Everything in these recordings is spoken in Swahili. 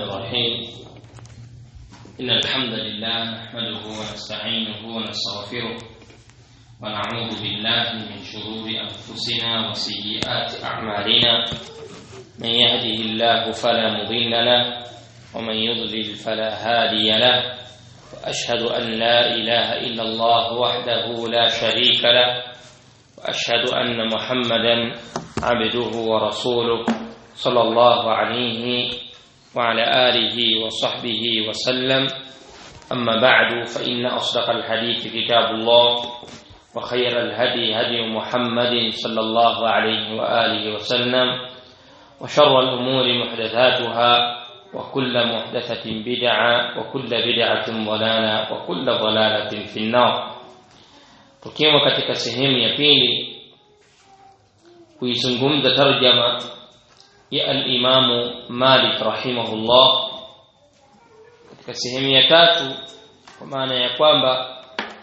الرحيم إن الحمد لله نحمده ونستعينه ونستغفره ونعوذ بالله من شرور أنفسنا وسيئات أعمالنا من يهده الله فلا مضل له ومن يضلل فلا هادي له وأشهد أن لا إله إلا الله وحده لا شريك له وأشهد أن محمدا عبده ورسوله صلى الله عليه وعلى آله وصحبه وسلم أما بعد فإن أصدق الحديث كتاب الله وخير الهدي هدي محمد صلى الله عليه وآله وسلم وشر الأمور محدثاتها وكل محدثة بدعة وكل بدعة ضلالة وكل ضلالة في النار tukiwa katika sehemu ya pili kuizungumza tarjama ya al-Imamu Malik rahimahullah katika sehemu ya tatu kwa maana ya kwamba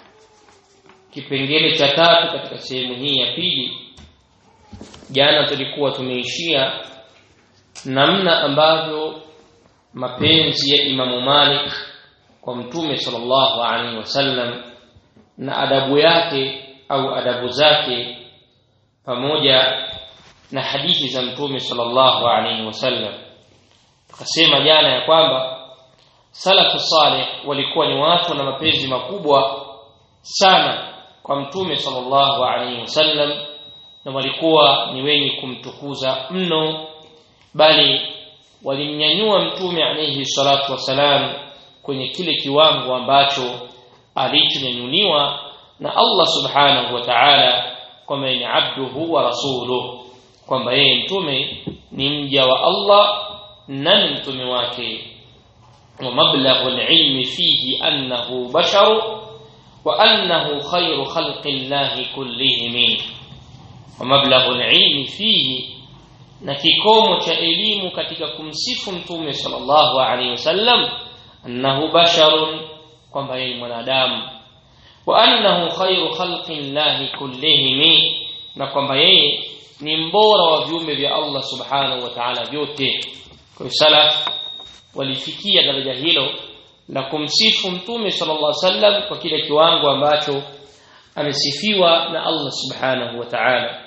kipengele cha tatu katika sehemu hii ya pili jana tulikuwa tumeishia namna ambavyo mapenzi ya Imamu Malik kwa Mtume sallallahu alaihi wasallam na adabu yake au adabu zake pamoja na hadithi za mtume sallallahu alaihi wasallam tukasema jana ya kwamba salafu saleh walikuwa ni watu na mapenzi makubwa sana kwa mtume sallallahu alaihi wasallam na walikuwa ni wenye kumtukuza mno bali walimnyanyua mtume alaihi salatu wasalam kwenye kile kiwango ambacho alichonyanyuliwa na Allah subhanahu wa ta'ala kwamba ni abduhu wa rasuluhu kwamba yeye mtume ni mja wa Allah na ni mtume wake wa mablaghu al-ilmi fihi annahu basharu wa annahu khayru khalqi llahi kullihim wa mablaghu al-ilmi fihi na kikomo cha elimu katika kumsifu mtume sallallahu alaihi wasallam annahu basharun kwamba yeye mwanadamu wa annahu khayru khalqi llahi kullihim na kwamba yeye ni mbora wa viumbe vya Allah subhanahu wa ta'ala vyote kwa hiyo salaf walifikia daraja hilo la kumsifu mtume sallallahu alaihi wasallam kwa kile kiwango ambacho amesifiwa na Allah subhanahu wa ta'ala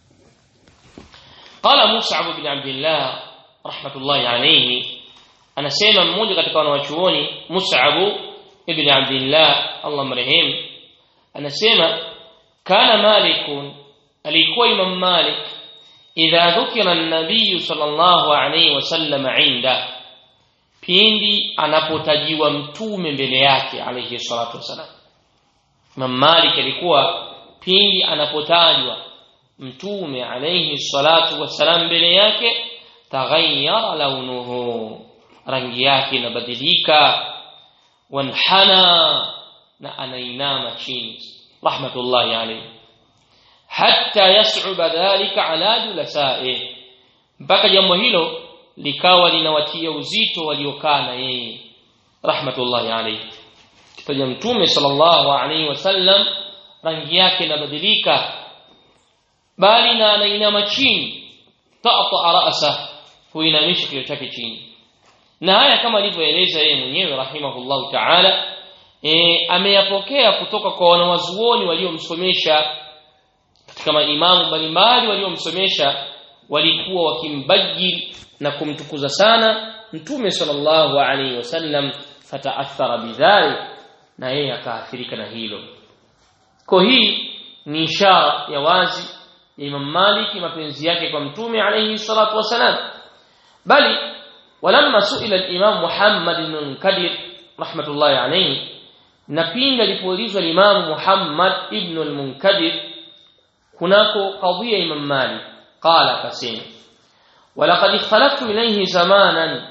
قال مصعب بن عبد الله رحمة الله عليه anasema mmoja katika wanawachuoni Mus'ab ibn Abdullah Allah marehemu anasema kana malikun alikuwa Imam Malik idha dhukira an-nabiy sallallahu alayhi wasallam inda pindi anapotajiwa mtume mbele yake alayhi salatu wasalam Imam Malik alikuwa pindi anapotajwa mtume alayhi salatu wasalam mbele yake taghayyara launuhu rangi yake inabadilika wanhana na anainama chini rahmatullahi alayhi hatta yas'uba dhalika ala julasae mpaka jambo hilo likawa linawatia uzito waliokaa na yeye rahmatullahi alayhi kitaja mtume sallallahu alayhi wasallam rangi yake inabadilika bali na anainama chini ta'ta ra'sa huinamisha kichwa chake chini na haya kama alivyoeleza yeye mwenyewe rahimahullahu ta'ala e, ameyapokea kutoka kwa wanawazuoni waliomsomesha katika maimamu mbalimbali waliomsomesha walikuwa wakimbajil na kumtukuza sana mtume sallallahu alaihi wasallam fataathara bidhalik na yeye akaathirika na hilo kwa hii ni ishara ya wazi ya Imam Malik mapenzi yake kwa mtume alaihi salatu wasalam bali walamma suila al-Imam Muhammad ibn Munkadir rahmatullahi alayhi na pindi alipoulizwa al-Imam Muhammad ibn al-Munkadir kunako qadhiya Imam Malik qala kasema walaqad ikhtalaftu ilayhi zamanan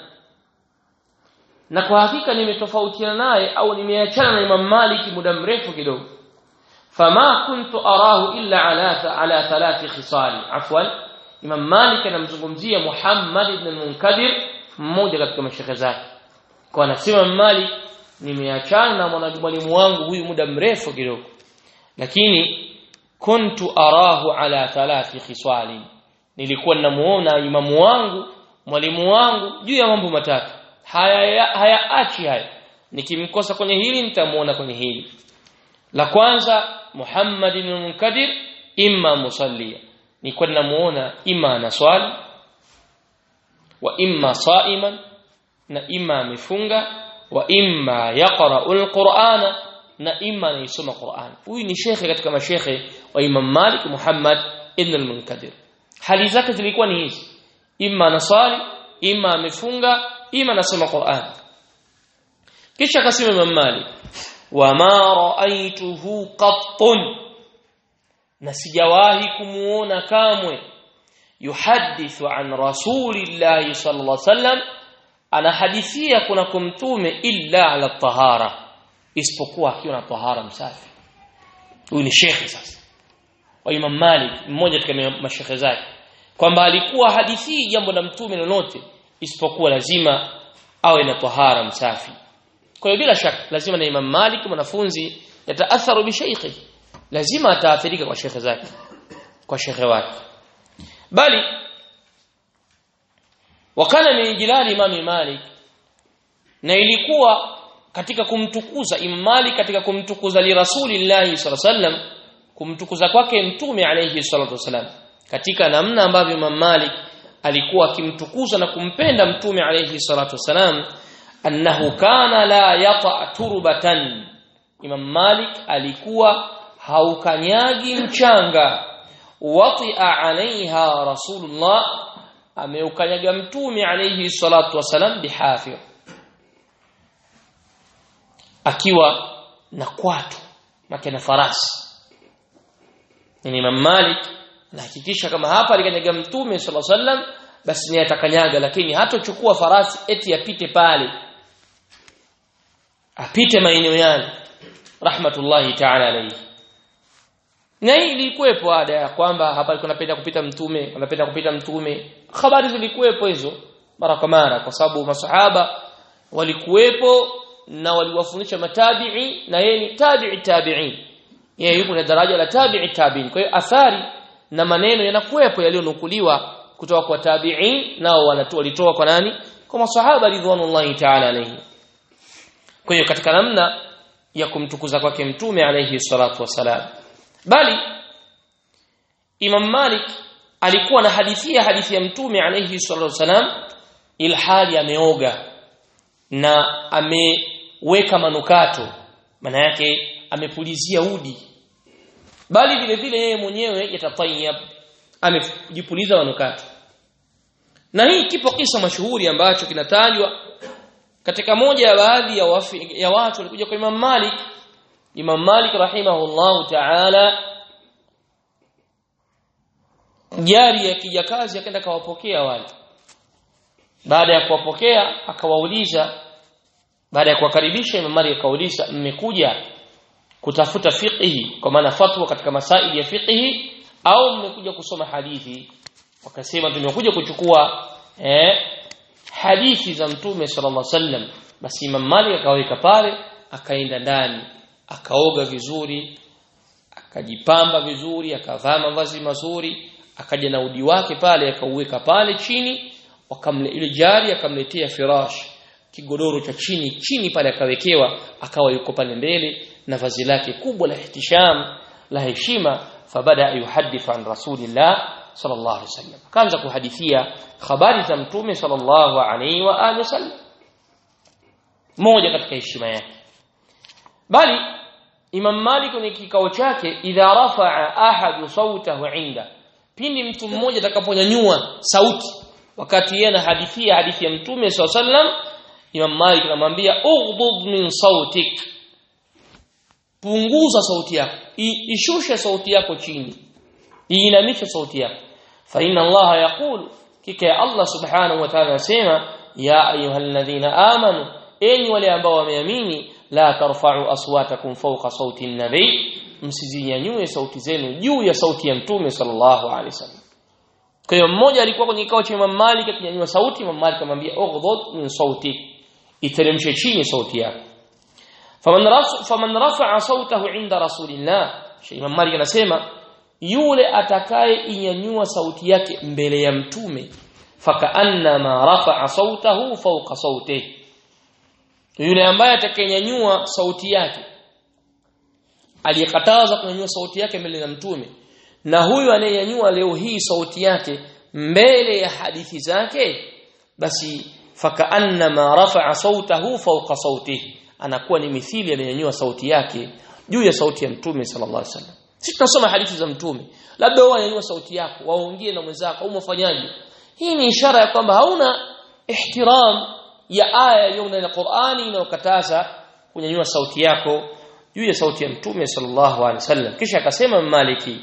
na kwa hakika nimetofautiana naye au nimeachana na Imam Malik muda mrefu kidogo fama kuntu arahu illa ala ala thalathi khisal afwan Imam Malik anamzungumzia Muhammad ibn al-Munkadir mmoja katika mashekhe zake kwa anasema Malik nimeachana na mwalimu wangu huyu muda mrefu kidogo lakini kuntu arahu ala thalathi khiswali nilikuwa ninamuona imamu wangu mwalimu wangu juu ya mambo matatu haya hayaachi haya nikimkosa kwenye hili nitamuona kwenye hili la kwanza Muhammad ibn Munkadir imma musallia ni kwa namuona imma anaswali wa imma saiman na imma amefunga wa imma yaqra'u al-Qur'ana na imma anaisoma Qur'an huyu ni shekhe katika mashekhe wa Imam Malik Muhammad ibn al-Munkadir hali zake zilikuwa ni hizi imma anaswali imma amefunga imma anasoma Qur'an kisha akasema Imam Malik wama ra'aituhu qattun na sijawahi kumuona kamwe yuhadithu an rasulillahi sallallahu alaihi wasallam anahadithia kuna kumtume illa ala tahara isipokuwa akiwa na tahara msafi huyu ni shekhe sasa wa Imam Malik mmoja katika mashekhe zake kwamba alikuwa hadithi jambo la mtume lolote isipokuwa lazima awe na tahara msafi kwa hiyo bila shaka lazima na Imam Malik mwanafunzi yataatharu bi shaykhi lazima ataathirika kwa shekhe zake kwa shekhe wake bali wakana min jilali Imam Malik na ilikuwa katika kumtukuza Imam Malik katika kumtukuza li Rasulillahi sallallahu alaihi wasallam kumtukuza kwake mtume alayhi salatu wasallam katika namna ambavyo Imam Malik alikuwa akimtukuza na kumpenda mtume alayhi salatu wasalam annahu kana la yata turbatan Imam Malik alikuwa haukanyagi mchanga watia alaiha rasulullah ameukanyaga mtume alayhi salatu wasalam bihafir akiwa na kwatu make na farasi ni Imam Malik anahakikisha kama hapa alikanyaga mtume sallallahu alaihi wasallam basi ni atakanyaga lakini hatochukua farasi eti apite pale apite maeneo yale rahmatullahi ta'ala alayhi na hii ilikuwepo ada ya kwamba hapa alikuwa anapenda kupita mtume anapenda kupita mtume habari zilikuwepo hizo mara kwa mara kwa sababu masahaba walikuwepo na waliwafundisha matabi'i na yeye ni tabi'i tabi'in yeye yuko na daraja la tabi'i tabi'in kwa hiyo athari na maneno yanakuwepo yaliyonukuliwa kutoka kwa tabi'in nao walitoa kwa nani kwa masahaba ridwanullahi ta'ala alayhi kwa hiyo katika namna ya kumtukuza kwake mtume alayhi salatu wasalam bali Imam Malik alikuwa na hadithia hadithi ya mtume alayhi salatu wasalam ilhali ameoga na ameweka manukato maana yake amepulizia udi bali vile vile yeye mwenyewe yatatayab amejipuliza manukato na hii kipo kisa mashuhuri ambacho kinatajwa katika moja ya baadhi ya, wafi, ya watu walikuja kwa Imam Malik Imam Malik rahimahullahu ta'ala jari ya kijakazi akaenda kawapokea wale baada ya kuwapokea akawauliza baada ya kuwakaribisha Imam Malik akauliza mmekuja kutafuta fiqhi kwa maana fatwa katika masaili ya fiqhi au mmekuja kusoma hadithi wakasema tumekuja kuchukua eh, hadithi za mtume sallallahu alaihi wasallam basi Imam Malik akaweka pale akaenda ndani akaoga vizuri akajipamba vizuri akavaa mavazi mazuri akaja na udi wake pale akauweka pale chini wakamle ile jari akamletea firash kigodoro cha chini chini pale akawekewa akawa yuko pale mbele na vazi lake kubwa la ihtisham la heshima fabada yuhadith an rasulillah sallallahu alaihi wasallam akaanza kuhadithia habari za mtume sallallahu alaihi wa alihi wasallam moja katika heshima yake bali Imam Malik kwenye kikao chake idha rafa'a ahadu sautahu inda pindi mtu mmoja atakaponyanyua sauti wakati yeye anahadithia hadithi ya mtume sallallahu alaihi wasallam Imam Malik anamwambia ughdud min sautik punguza sauti yako ishushe sauti yako chini iinamishe sauti yako fa inna Allah yaqul kika ya Allah subhanahu wa ta'ala anasema ya ayyuhalladhina amanu enyi wale ambao wameamini la tarfa'u aswatakum fawqa sauti an-nabi msizinyanyue sauti zenu juu ya sauti ya mtume sallallahu alaihi wasallam kwa hiyo mmoja alikuwa kwenye kikao cha Imam Malik akinyanyua sauti Imam Malik akamwambia ughdud min sautik iteremshe chini sauti yako faman rafa faman rafa'a sautahu 'inda rasulillah Imam Malik anasema yule atakaye inyanyua sauti yake mbele ya mtume fakaannama rafa'a sautahu fawqa sautihi yule ambaye atakayenyanyua sauti yake aliyekataza kunyanyua sauti yake mbele ya mtume na huyu anayenyanyua leo hii sauti yake mbele ya hadithi zake basi fakaannama rafa'a sautahu fawqa sautihi anakuwa ni mithili amenyanyua sauti yake juu ya sauti ya mtume sallallahu alaihi wasallam sisi tunasoma hadithi za mtume labda wewe unanyanyua sauti yako waongee na mwenzako au mfanyaji hii ni ishara ya kwamba hauna ihtiram ya aya iliyo ndani ya Qur'ani inayokataza kunyanyua sauti yako juu ya sauti ya mtume sallallahu alaihi wasallam kisha akasema Maliki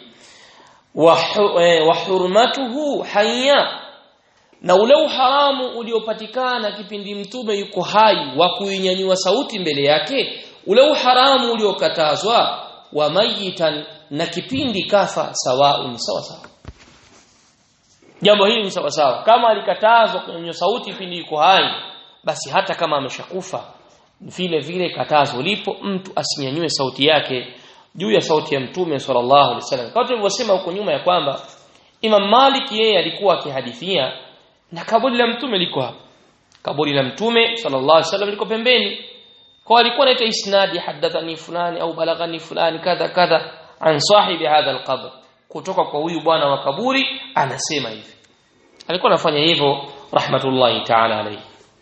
wa hurmatuhu hayya na ule uharamu uliopatikana kipindi mtume yuko hai wa kuinyanyua sauti mbele yake ule uharamu uliokatazwa wa mayitan na kipindi kafa sawa ni sawa sawa jambo hili ni sawa sawa kama alikatazwa kunyanyua sauti kipindi yuko hai basi hata kama ameshakufa vile vile katazo lipo mtu asinyanyue sauti yake juu ya sauti ya mtume sallallahu alaihi wasallam kama tulivyosema huko nyuma ya kwamba Imam Malik yeye alikuwa akihadithia na kaburi la mtume liko hapa kaburi la mtume sallallahu alaihi wasallam liko pembeni kwa alikuwa anaita isnadi hadathani fulani au balaghani fulani kadha kadha an sahibi hadha alqabr kutoka kwa huyu bwana wa kaburi anasema hivi alikuwa anafanya hivyo rahmatullahi ta'ala alayhi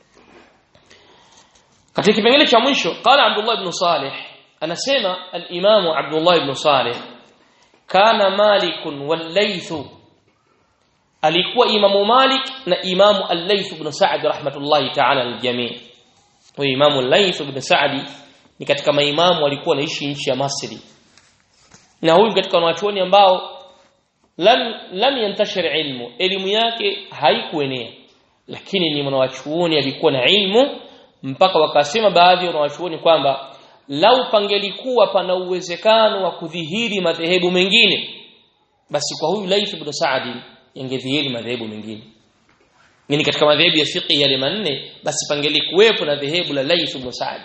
katika kipengele cha mwisho qala Abdullah ibn Salih anasema al-Imam Abdullah ibn Salih kana Malik wal Layth alikuwa Imamu Malik na Imamu al-Layth ibn Sa'd rahmatullahi ta'ala al-jami' huyo Imamu al-Layth ibn Sa'd ni katika maimamu walikuwa wanaishi nchi ya Misri na huyu katika wanachuoni ambao lam lam yantashir ilmu elimu yake haikuenea lakini ni mwanachuoni alikuwa na ilmu mpaka wakasema baadhi ya wanachuoni kwamba lau pangelikuwa pana uwezekano wa kudhihiri madhehebu mengine basi kwa huyu Laith ibn Sa'd yangedhihiri madhehebu mengine ni katika madhehebu ya fiqh yale manne basi pangelikuwepo na dhehebu la Laith ibn Sa'd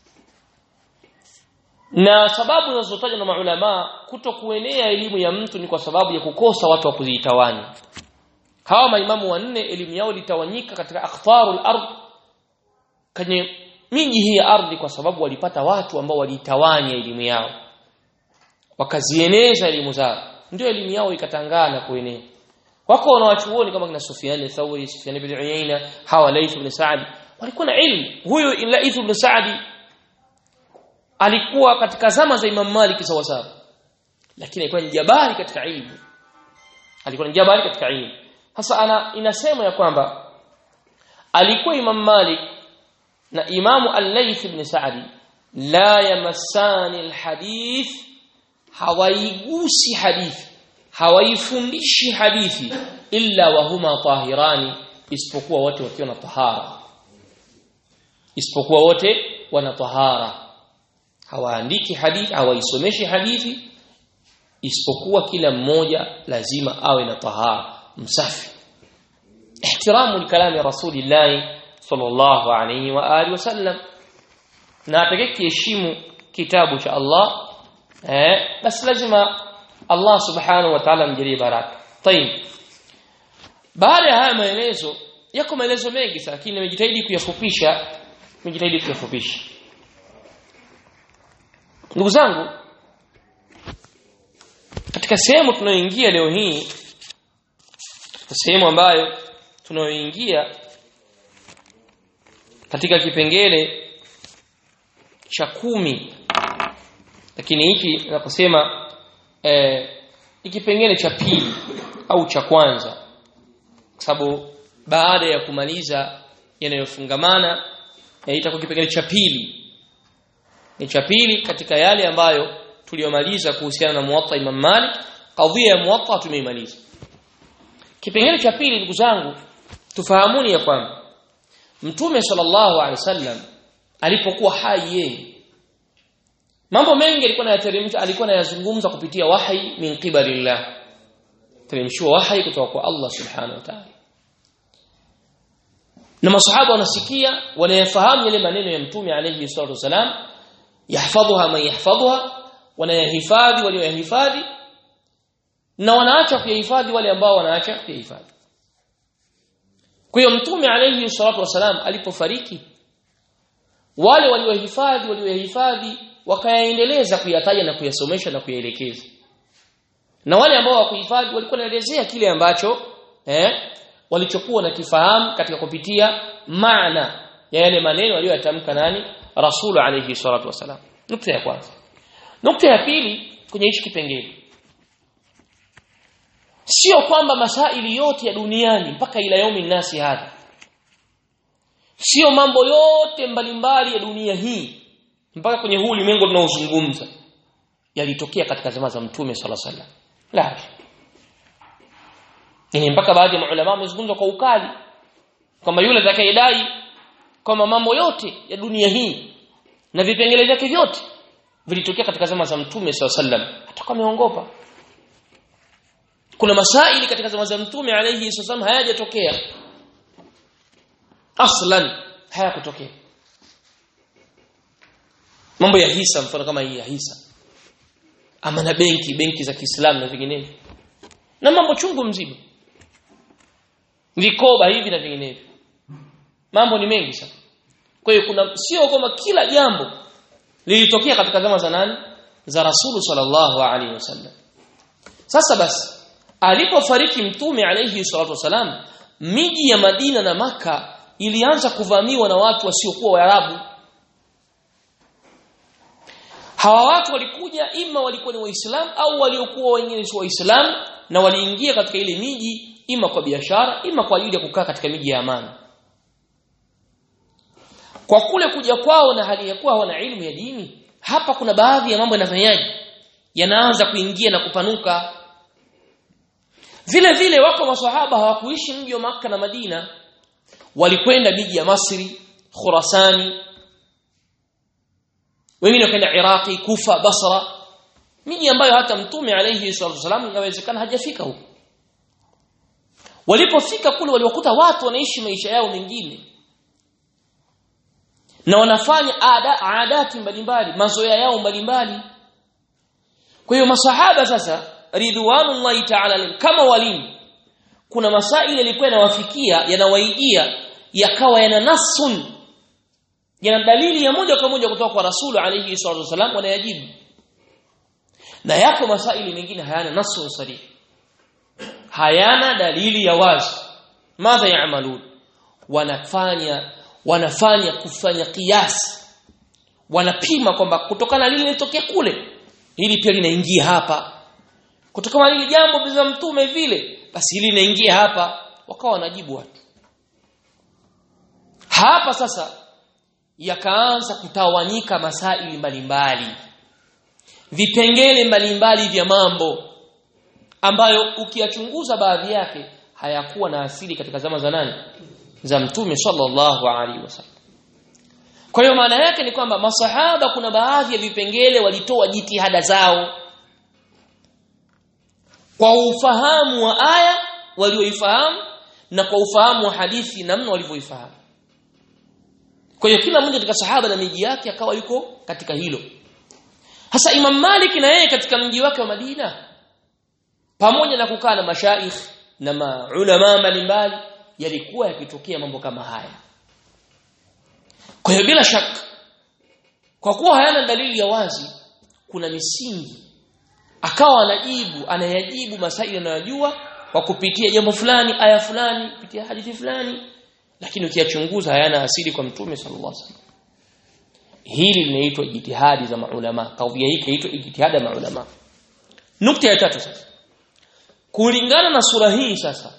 na sababu zinazotajwa na maulama kuto kuenea elimu ya mtu ni kwa sababu ya kukosa watu wa kuzitawanya hawa maimamu wanne elimu yao litawanyika katika akhtarul ardh kwenye miji hii ya ardhi kwa sababu walipata watu ambao walitawanya elimu yao wakazieneza elimu zao ndio elimu yao ikatangaa na kuenea wako wanawachuoni kama kina Sufyan al-Thawri Sufyan ibn Uyayna hawa Layth ibn Sa'd walikuwa na ilmu huyu Layth ibn Sa'd alikuwa katika zama za Imam Malik sawa sawa lakini alikuwa ni jabari katika ilmu alikuwa ni jabari katika ilmu sasa ana inasema ya kwamba alikuwa Imam Malik na Imamu Al-Layth ibn Sa'di la yamassani al-hadith hawaigusi hadithi hawaifundishi hadithi illa wa huma tahirani isipokuwa wote wakiwa na tahara isipokuwa wote wana tahara hawaandiki hadithi hawaisomeshi hadithi isipokuwa kila mmoja lazima awe na tahara msafi ihtiramu likalami rasulillahi sallallahu alayhi wa alihi wasallam na atakayeheshimu kitabu cha Allah eh basi lazima Allah subhanahu wa ta'ala mjalie baraka tayib baada ya haya maelezo yako maelezo mengi lakini nimejitahidi kuyafupisha nimejitahidi kuyafupisha ndugu zangu katika sehemu tunayoingia leo hii katika sehemu ambayo tunayoingia katika kipengele cha kumi lakini hiki naposema eh, kipengele cha pili au cha kwanza kwa sababu baada ya kumaliza yanayofungamana itakuwa kipengele cha pili ni cha pili katika yale ambayo tuliyomaliza kuhusiana na muwatta Imam Malik kadhia ya muwatta tumeimaliza kipengele cha pili ndugu zangu tufahamuni ya kwamba Mtume sallallahu alaihi wasallam alipokuwa hai yeye mambo mengi alikuwa anayateremsha alikuwa anayazungumza kupitia wahi min qibalillah teremshwa wahi kutoka kwa Allah subhanahu wa ta'ala na masahaba wanasikia wanayafahamu yale maneno ya mtume alayhi salatu wasalam yahfadhuha man yahfadhuha wanayahifadhi walioyahifadhi na wanaacha kuyahifadhi wale ambao wanaacha kuyahifadhi kwa hiyo mtume alayhi salatu wasalam alipofariki wale waliohifadhi waliohifadhi wakayaendeleza kuyataja na kuyasomesha na kuyaelekeza na wale ambao hawakuhifadhi walikuwa wanaelezea kile ambacho eh walichokuwa na kifahamu katika kupitia maana ya yale maneno aliyoyatamka nani rasul alayhi salatu wasalam nukta ya kwanza nukta ya pili kwenye hichi kipengele sio kwamba masaili yote ya duniani mpaka ila yaumi nasi hadha sio mambo yote mbalimbali ya dunia hii mpaka kwenye huu ulimwengu tunaozungumza yalitokea katika zama za mtume sala sallam la ni mpaka baadhi ya maulama wamezungumza kwa ukali kwamba yule atakayedai kwamba mambo yote ya dunia hii na vipengele vyake vyote vilitokea katika zama za mtume sala sallam atakuwa ameongopa kuna masaili katika zama za mtume alayhi wasallam hayajatokea aslan hayakutokea mambo ya hisa mfano kama hii ya hisa ama na benki benki za Kiislamu na vinginevyo na mambo chungu mzima vikoba hivi na vinginevyo mambo ni mengi sana kwa hiyo kuna sio kwamba kila jambo lilitokea katika zama za nani za Rasulu sallallahu alaihi wasallam sasa basi alipofariki mtume alayhi salatu wasalam miji ya Madina na maka ilianza kuvamiwa na watu wasiokuwa Waarabu hawa watu walikuja ima walikuwa ni waislamu au waliokuwa wengine si waislamu na waliingia katika ile miji ima kwa biashara ima kwa ajili ya kukaa katika miji ya amani kwa kule kuja kwao na hali ya kuwa hawana ilmu ya dini hapa kuna baadhi ya mambo yanafanyaje yanaanza kuingia na kupanuka vile vile wako maswahaba hawakuishi mji wa maka na Madina walikwenda miji ya Masri Khurasani wengine wakaenda Iraqi Kufa Basra miji ambayo hata mtume alayhi salatu wasallam inawezekana hajafika huko walipofika kule waliwakuta watu wanaishi maisha yao mengine na wanafanya ada, adati mbalimbali mazoea yao mbalimbali kwa hiyo masahaba sasa ridwanullahi ta'ala kama walimu kuna masaili yalikuwa yanawafikia yanawaijia yakawa yana nasun yana dalili ya moja kwa moja kutoka kwa rasulu alayhi salatu wasallam wanayajibu na yako masaili mengine hayana nasun sarih hayana dalili ya wazi madha yaamalun wanafanya wanafanya kufanya kiasi wanapima kwamba kutokana lile lilitokea kule hili pia linaingia hapa kutokana lile jambo za mtume vile basi hili linaingia hapa wakawa wanajibu watu hapa sasa yakaanza kutawanyika masaili mbalimbali vipengele mbalimbali vya mambo ambayo ukiyachunguza baadhi yake hayakuwa na asili katika zama za nani za mtume sallallahu alaihi wasallam kwa hiyo maana yake ni kwamba masahaba kuna baadhi ya vipengele walitoa jitihada zao kwa ufahamu wa aya walioifahamu na kwa ufahamu wa hadithi namna walivyoifahamu kwa hiyo kila mmoja katika sahaba na miji yake akawa yuko katika hilo hasa Imam Malik na yeye katika mji wake wa Madina pamoja na kukaa na mashaikh na maulama mbalimbali yalikuwa yakitokea mambo kama haya kwa hiyo bila shaka kwa kuwa hayana dalili ya wazi kuna misingi akawa anajibu anayajibu masaili anayojua kwa kupitia jambo fulani aya fulani kupitia hadithi fulani lakini ukiyachunguza hayana asili kwa mtume sallallahu alaihi wasallam hili linaitwa jitihadi za maulama kauli hii inaitwa jitihada ya maulama nukta ya tatu sasa kulingana na sura hii sasa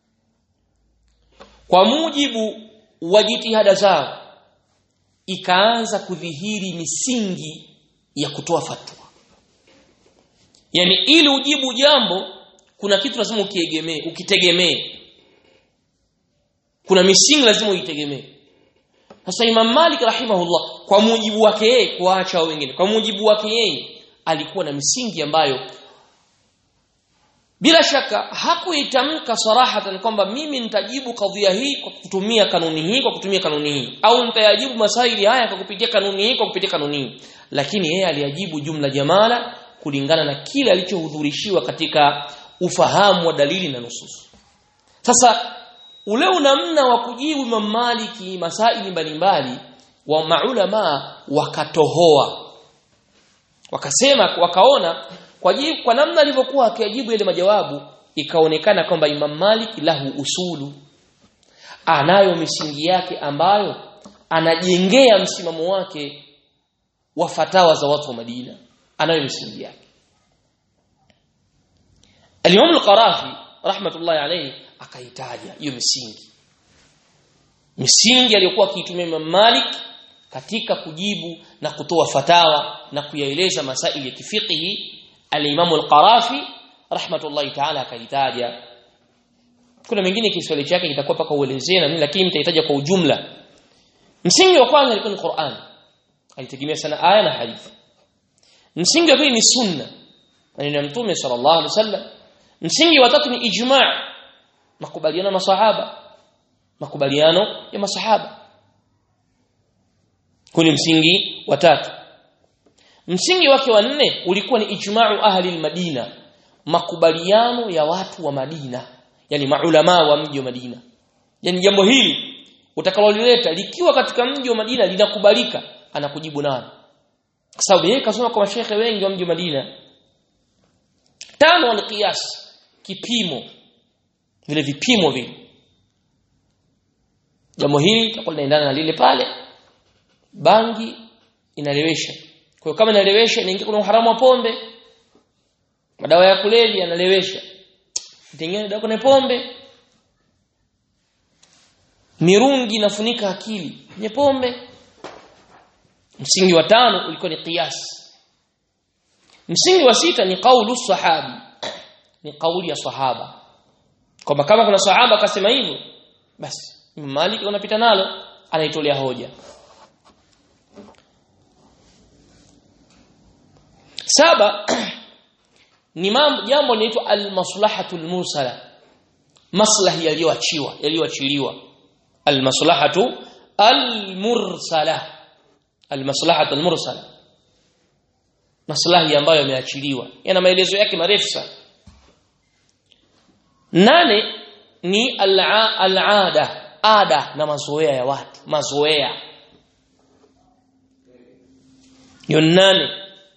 kwa mujibu wa jitihada zao ikaanza kudhihiri misingi ya kutoa fatwa yani ili ujibu jambo kuna kitu lazima ukiegemee ukitegemee kuna misingi lazima uitegemee sasa Imam Malik rahimahullah kwa mujibu wake yeye kuacha wengine kwa mujibu wake yeye alikuwa na misingi ambayo bila shaka hakuitamka sarahatan kwamba mimi nitajibu kadhia hii kwa kutumia kanuni hii kwa kutumia kanuni hii au nitayajibu masaili haya kwa kupitia kanuni hii kwa kupitia kanuni hii lakini yeye aliyajibu jumla jamala kulingana na kile alichohudhurishiwa katika ufahamu wa dalili na nusus sasa ule unamna wa kujibu Imam Maliki masaili mbalimbali wa maulama wakatohoa wakasema wakaona kwa jibu, kwa namna alivyokuwa akijibu ile majawabu ikaonekana kwamba Imam Malik lahu usulu anayo misingi yake ambayo anajengea msimamo wake wa fatawa za watu wa Madina anayo misingi yake Al-Imam Al-Qarafi rahmatullahi alayhi akaitaja hiyo misingi misingi aliyokuwa akiitumia Imam Malik katika kujibu na kutoa fatawa na kuyaeleza masaili ya kifiqhi al-Imam Al-Qarafi rahmatullahi ta'ala akaitaja kuna mengine Kiswahili chake kitakuwa paka uelezee na nini lakini nitahitaja kwa ujumla msingi wa kwanza ilikuwa ni Qur'an alitegemea sana aya na hadithi msingi wa pili ni sunna maneno ya mtume sallallahu alaihi wasallam msingi wa tatu ni ijma' makubaliano masahaba makubaliano ya masahaba kuni msingi wa tatu msingi wake wa nne ulikuwa ni ijma'u ahli al-Madina makubaliano ya watu wa Madina yani maulama wa mji wa Madina yani jambo hili utakalolileta likiwa katika mji wa Madina linakubalika anakujibu nani kwa sababu yeye kasoma kwa mashehe wengi wa mji wa Madina tano alqiyas kipimo vile vipimo vile jambo hili litakuwa linaendana na lile pale bangi inalewesha kwa hiyo kama inalewesha inaingia kuna uharamu wa pombe madawa ya kulevya yanalewesha tengene dawa kuna pombe mirungi inafunika akili kwenye pombe msingi wa tano ulikuwa ni qiyas msingi wa sita ni kaulu sahabi ni kauli ya sahaba kwamba kama kuna sahaba akasema hivyo basi Malik unapita nalo anaitolea hoja saba ni mambo jambo linaitwa al-maslahatul mursala maslahi yaliyoachiwa yaliyoachiliwa al-maslahatu al-mursala al-maslahatu al-mursala maslahi ambayo yameachiliwa yana maelezo yake marefu sana nane ni al-aada ada na mazoea ya watu mazoea hiyo nane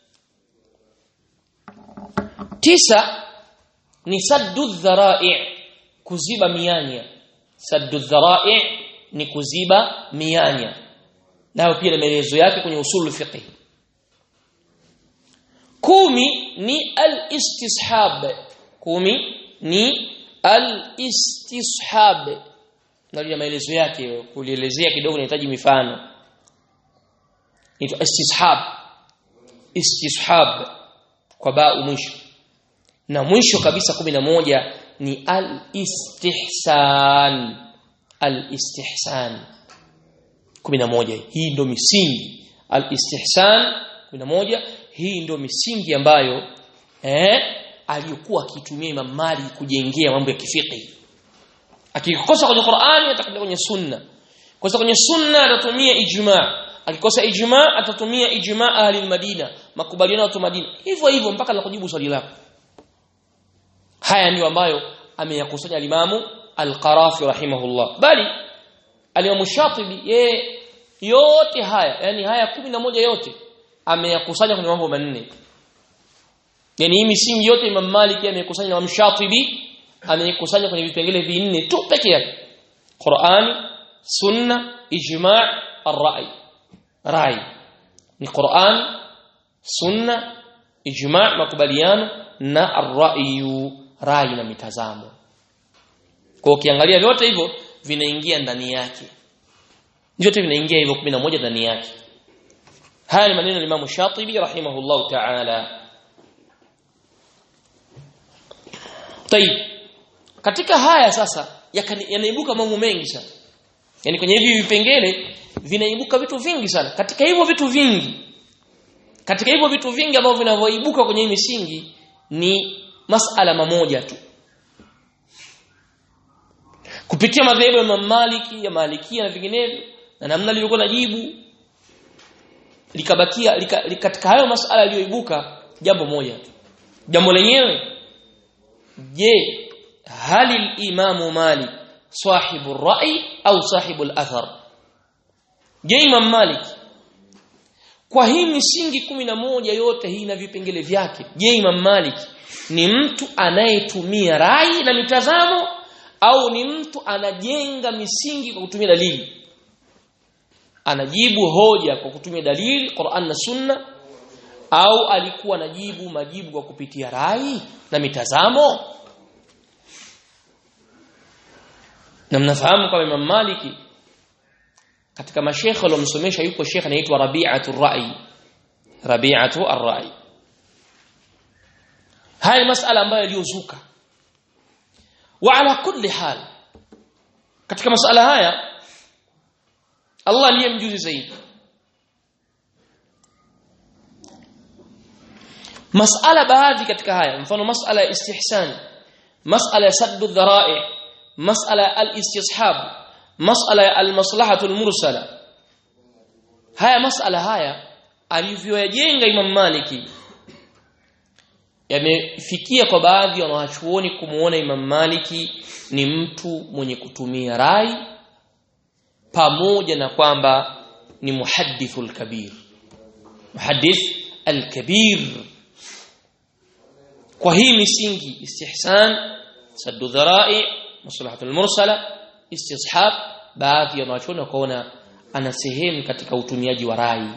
tisa ni saddu dhara'i kuziba mianya saddu dhara'i ni kuziba mianya nayo pia na maelezo yake kwenye usulu fiqh kumi ni al-istishab kumi ni al-istishab na maelezo yake kulielezea kidogo nahitaji mifano inaitwa istishab istishab kwa baa mwisho na mwisho kabisa kumi na moja ni al-istihsan al-istihsan kumi na moja hii ndo misingi al-istihsan kumi na moja hii ndo misingi ambayo eh aliyokuwa akitumia Imam Malik kujengea mambo ya kifiqh akikosa kwenye Qur'ani atakwenda kwenye sunna kosa kwenye sunna atatumia ijma akikosa ijma atatumia ijma ahli Madina makubaliano ya watu Madina hivyo hivyo mpaka la kujibu swali lako haya ndio ambayo ameyakusanya alimamu al-Qarafi rahimahullah bali alimamu Shatibi yeye yote haya yani haya kumi na moja yote ameyakusanya kwenye mambo manne yani hii misingi yote Imam Malik ameyakusanya na Shatibi ameyakusanya kwenye vipengele vinne tu peke yake Qur'ani sunna ijma' ar-ra'i rai ni Qur'an sunna ijma' makubaliano na ar-ra'yu rai na mitazamo kwa ukiangalia vyote hivyo vinaingia ndani yake vyote vinaingia hivyo 11 ndani yake haya ni maneno ya Imam Shatibi rahimahullahu ta'ala Tayib katika haya sasa yanaibuka mambo mengi sana yani kwenye hivi vipengele vinaibuka vitu vingi sana katika hivyo vitu vingi katika hivyo vitu vingi ambavyo vinavyoibuka kwenye hii misingi ni masala mamoja tu kupitia madhehebu ya Imam Maliki ya Malikia na vinginevyo na namna lilivyokuwa najibu likabakia lika, lika, katika hayo masala yaliyoibuka jambo moja tu jambo lenyewe je hali al-imamu Malik sahibu rai au sahibu al-athar je Imam Malik kwa hii misingi kumi na moja yote hii na vipengele vyake je Imam Malik ni mtu anayetumia rai na mitazamo au ni mtu anajenga misingi kwa kutumia dalili anajibu hoja kwa kutumia dalili Qur'an na Sunna au alikuwa anajibu majibu kwa kupitia rai na mitazamo na mnafahamu kama Imam Maliki katika mashekhe waliomsomesha yupo shekhe anaitwa Rabi'atu Ar-Ra'i Rabi'atu Ar-Ra'i haya masala ambayo yaliyozuka wa ala kulli hal katika masala haya Allah ndiye mjuzi zaidi masala baadhi katika haya mfano masala ya istihsan masala ya saddu dhara'i masala al-istishab masala ya al-maslahatu al-mursala haya masala haya alivyoyajenga Imam Maliki yamefikia kwa baadhi wanawachuoni kumuona Imam Maliki ni mtu mwenye kutumia rai pamoja na kwamba ni muhaddithul kabir muhaddith al-kabir kwa hii misingi istihsan saddu dhara'i maslahatul mursala istishab baadhi ya wanachuoni wakaona ana sehemu katika utumiaji wa rai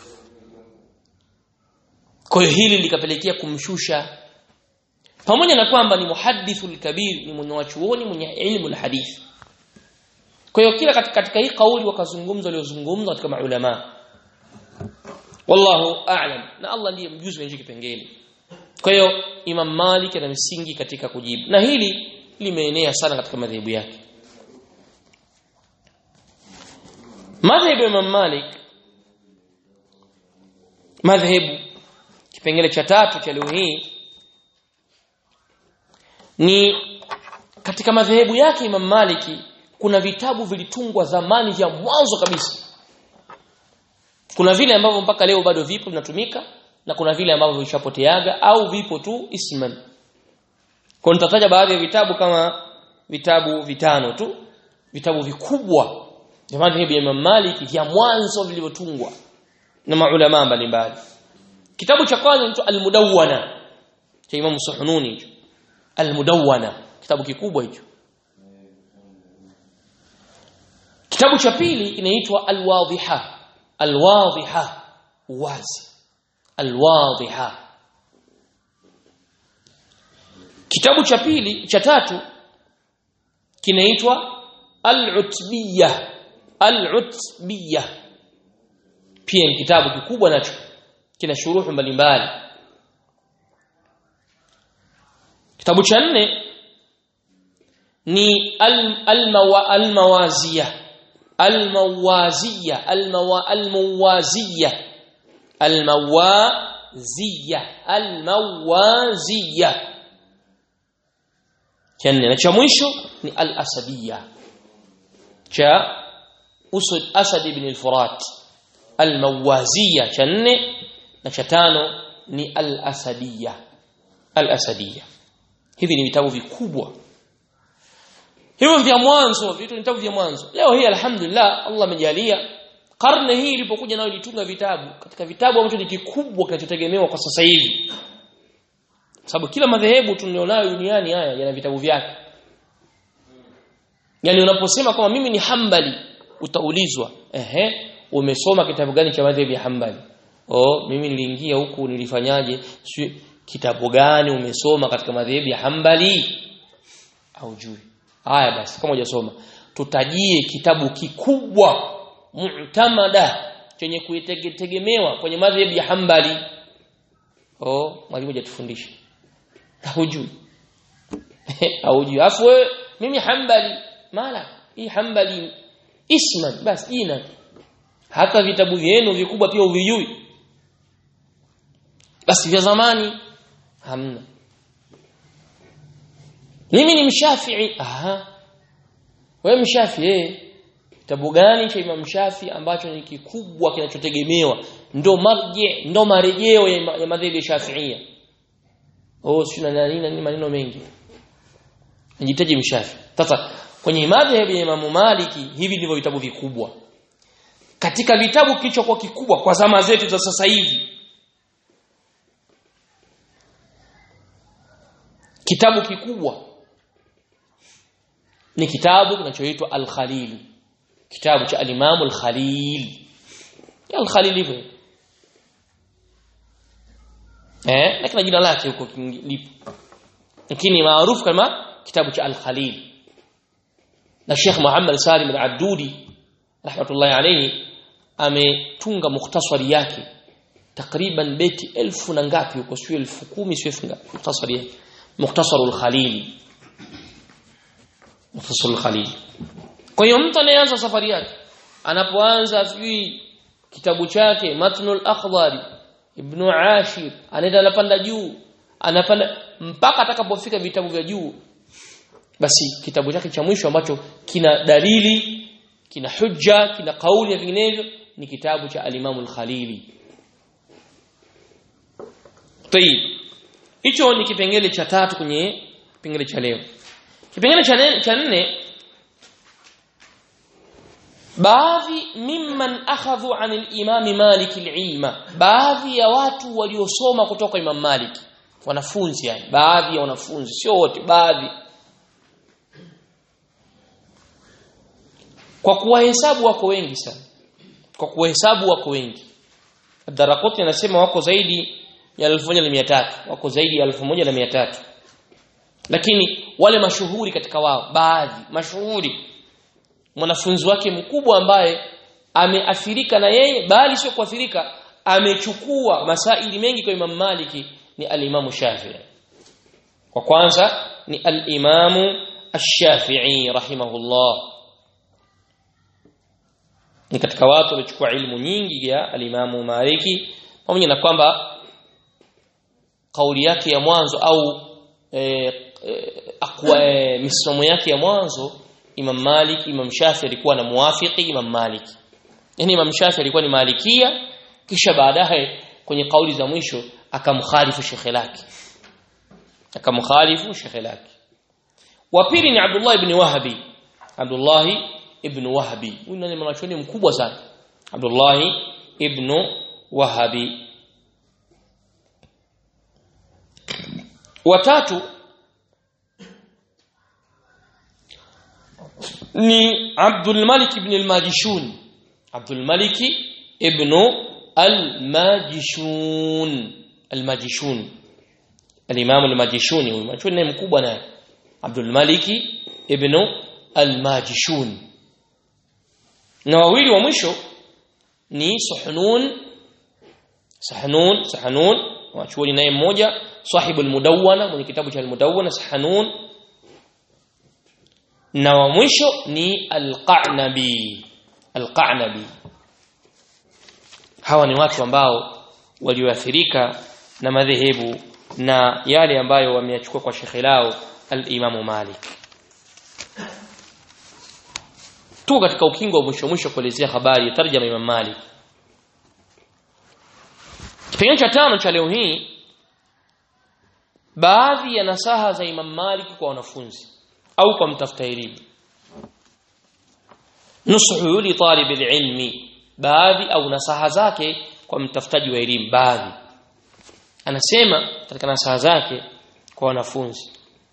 kwa hiyo hili likapelekea kumshusha pamoja na kwamba ni muhaddithul kabir ni mwenye wachuoni mwenye ilmu alhadith kwa hiyo kila katika, katika hii kauli wakazungumza waliozungumza katika maulama wallahu a'lam na Allah ndiye mjuzi wa hicho kipengele kwa hiyo Imam Malik ana misingi katika kujibu na hili limeenea sana katika madhehebu yake madhehebu ya Imam Malik madhehebu kipengele cha tatu cha leo hii ni katika madhehebu yake Imam Maliki kuna vitabu vilitungwa zamani vya mwanzo kabisa kuna vile ambavyo mpaka leo bado vipo vinatumika na kuna vile ambavyo vishapoteaga au vipo tu isman kwa nitataja baadhi ya vitabu kama vitabu vitano tu vitabu vikubwa vya madhehebu ya Imam Malik vya mwanzo vilivyotungwa na maulama mbalimbali kitabu cha kwanza ni al-Mudawwana cha Imam Suhununi hicho al-Mudawwana kitabu kikubwa hicho kitabu cha pili inaitwa al-Wadhiha al-Wadhiha wazi al-Wadhiha kitabu cha pili cha tatu kinaitwa al-Utbiyah al-Utbiyah pia ni kitabu kikubwa nacho kina shuruhu mbalimbali kitabu cha nne ni al-Mawaziyah al-Mawaziyah al-Mawaziyah al-Mawaziyah al-Mawaziyah cha nne na cha mwisho ni al-Asadiyah cha Usud Asad ibn al-Furat al-Mawaziyah cha nne na cha tano ni al-Asadiyah al-Asadiyah hivi ni vitabu vikubwa hivyo vya mwanzo vitu ni vitabu vya mwanzo leo hii alhamdulillah Allah amejalia karne hii ilipokuja nayo ilitunga vitabu katika vitabu ambacho ni kikubwa kinachotegemewa kwa sasa hivi sababu kila madhehebu tulionayo duniani haya yana vitabu vyake yani unaposema kama mimi ni hambali utaulizwa ehe umesoma kitabu gani cha madhehebu ya hambali oh mimi niliingia huku nilifanyaje kitabu gani umesoma katika madhehebu ya hambali haujui haya basi kama hujasoma tutajie kitabu kikubwa mu'tamada chenye kuitegemewa kwenye madhehebu ya hambali oh mwalimu hajatufundisha haujui haujui afu wewe mimi hambali mala hii hambali isman basi jina hata vitabu vyenu vikubwa pia uvijui basi vya zamani hamna mimi ni mshafii aha wewe mshafii eh kitabu gani cha Imam Shafi ambacho ni kikubwa kinachotegemewa ndo marje ndo marejeo ya, ya madhehebu ya Shafi'ia oh sina nani nani maneno mengi najitaji mshafi sasa kwenye madhehebu ya Imam Maliki hivi ndivyo vitabu vikubwa katika vitabu kilichokuwa kikubwa kwa zama zetu za sasa hivi kitabu kikubwa ni kitabu kinachoitwa Al-Khalil kitabu cha al-Imam Al-Khalil Al-Khalil hivyo eh lakini jina lake huko lipo lakini maarufu kama kitabu cha Al-Khalil na Sheikh Muhammad Salim Al-Abdudi rahmatullahi alayhi ametunga mukhtasari yake takriban beti elfu na ngapi huko sio elfu kumi sio elfu ngapi mukhtasari yake mukhtasarul Khalil mukhtasarul Khalil kwa hiyo mtu anayeanza safari yake anapoanza sijui kitabu chake matnul akhdari ibn ashir anaenda anapanda juu anapanda mpaka atakapofika vitabu vya juu basi kitabu chake cha mwisho ambacho kina dalili kina hujja kina kauli na vinginevyo ni kitabu cha al-Imam al-Khalili Tayib hicho ni kipengele cha tatu kwenye kipengele cha leo kipengele cha cha nne baadhi mimman akhadhu an al-Imam Malik al-ilma baadhi ya watu waliosoma kutoka Imam Malik wanafunzi yani baadhi ya wanafunzi sio wote baadhi kwa kuwahesabu wako wengi sana kwa kuwahesabu wako wengi Darakoti anasema wako zaidi ya 1300 wako zaidi ya 1300 lakini wale mashuhuri katika wao baadhi mashuhuri mwanafunzi wake mkubwa ambaye ameathirika na yeye bali sio kuathirika amechukua masaili mengi kwa Imam Maliki ni al-Imam Shafi'i kwa kwanza ni al-Imam Ash-Shafi'i rahimahullah ni katika watu waliochukua ilmu nyingi ya al-Imam Maliki pamoja na kwamba kauli yake ya mwanzo au e, e, akwa e, misomo yake ya mwanzo Imam Malik Imam Shafi alikuwa na muafiki Imam Malik yani Imam Shafi alikuwa ni malikia kisha baadaye kwenye kauli za mwisho akamkhalifu shekhe lake akamkhalifu shekhe lake wa pili ni Abdullah ibn Wahbi Abdullah ibn Wahbi huyu ni mwanachuoni mkubwa sana Abdullah ibn Wahbi watatu ni Abdul Malik ibn al-Majishun Abdul Malik ibn al-Majishun al-Majishun al-Imam al-Majishuni huyu mwanachuoni mkubwa naye Abdul Malik ibn al-Majishun na wawili wa mwisho ni Suhnun Sahnun Sahnun wachuoni naye mmoja sahibu al-Mudawwana mwenye kitabu cha al-Mudawwana Sahnun na wa mwisho ni al-Qa'nabi al-Qa'nabi hawa ni watu ambao walioathirika na madhehebu na yale ambayo wameyachukua kwa shekhe lao al-Imam Malik tu katika ukingo wa mwisho mwisho kuelezea habari ya tarjama Imam Malik kipengele cha tano cha leo hii baadhi ya nasaha za Imam Malik kwa wanafunzi au kwa mtafuta elimu nusuhu li talib ilmi baadhi au nasaha zake kwa mtafutaji wa elimu baadhi anasema katika nasaha zake kwa wanafunzi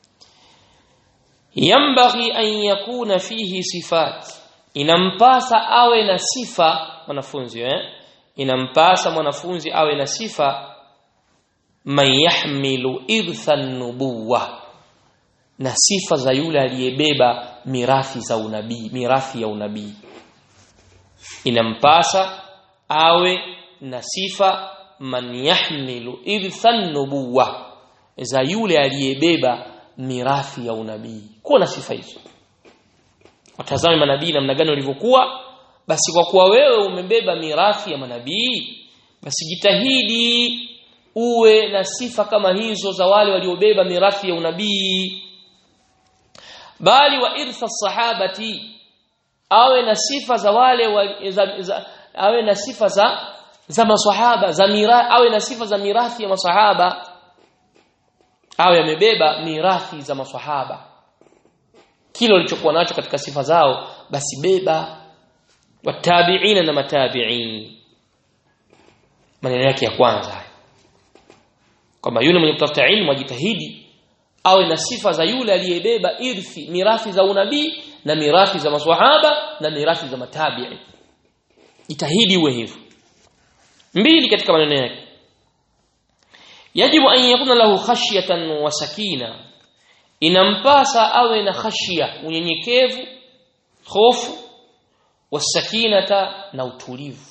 yambaghi an yakuna fihi sifat inampasa awe na sifa mwanafunzi eh inampasa mwanafunzi awe na sifa man yahmilu irtha nubuwa na sifa za yule aliyebeba mirathi za unabii mirathi ya unabii inampasa awe na sifa man yahmilu irtha nubuwa za yule aliyebeba mirathi ya unabii kuwa na sifa hizo watazame manabii namna gani walivyokuwa basi kwa kuwa wewe umebeba mirathi ya manabii basi jitahidi uwe na sifa kama hizo za wale waliobeba mirathi ya unabii bali wa irtha sahabati awe na sifa za wale wa, za, za, awe na sifa za za maswahaba za mira, awe na sifa za mirathi ya maswahaba awe amebeba mirathi za maswahaba kile ulichokuwa nacho katika sifa zao basi beba watabi'ina na matabi'in maneno yake ya kwanza kwamba yule mwenye kutafuta ilmu ajitahidi awe na sifa za yule aliyebeba irthi mirathi za unabii na mirathi za maswahaba na mirathi za matabi'i jitahidi uwe hivyo mbili katika maneno yake yajibu an yakuna lahu khashyatan wa sakina inampasa awe na khashia unyenyekevu hofu wasakinata na utulivu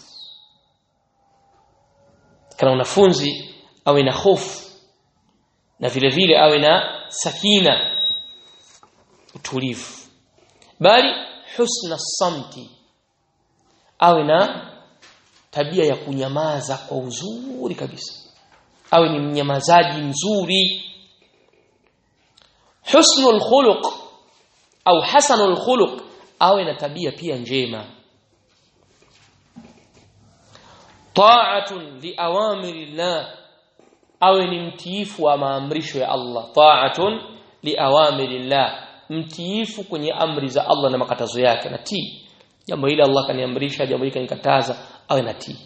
kana wanafunzi awe na hofu na vile vile awe na sakina utulivu bali husna samti awe na tabia ya kunyamaza kwa uzuri kabisa awe ni mnyamazaji mzuri husnul khuluq au hasanul khuluq awe na tabia pia njema ta'atun li awamirillah awe ni mtiifu wa maamrisho ya Allah ta'atun li awamirillah mtiifu kwenye amri za Allah na makatazo yake na tii jambo hili Allah kaniamrisha jambo hili kanikataza awe na tii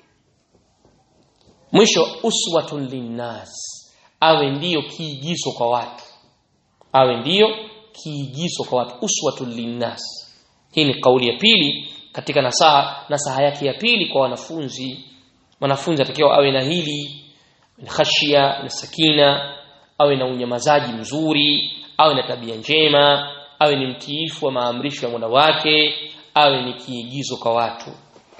mwisho uswatun linnas awe ndiyo kiigizo kwa watu awe ndiyo kiigizo kwa watu uswatun linnas hii ni kauli ya pili katika nasaha nasaha yake ya pili kwa wanafunzi wanafunzi atakiwa awe na hili na khashia na sakina awe na unyamazaji mzuri awe na tabia njema awe ni mtiifu wa maamrisho ya Mola wake awe ni kiigizo kwa watu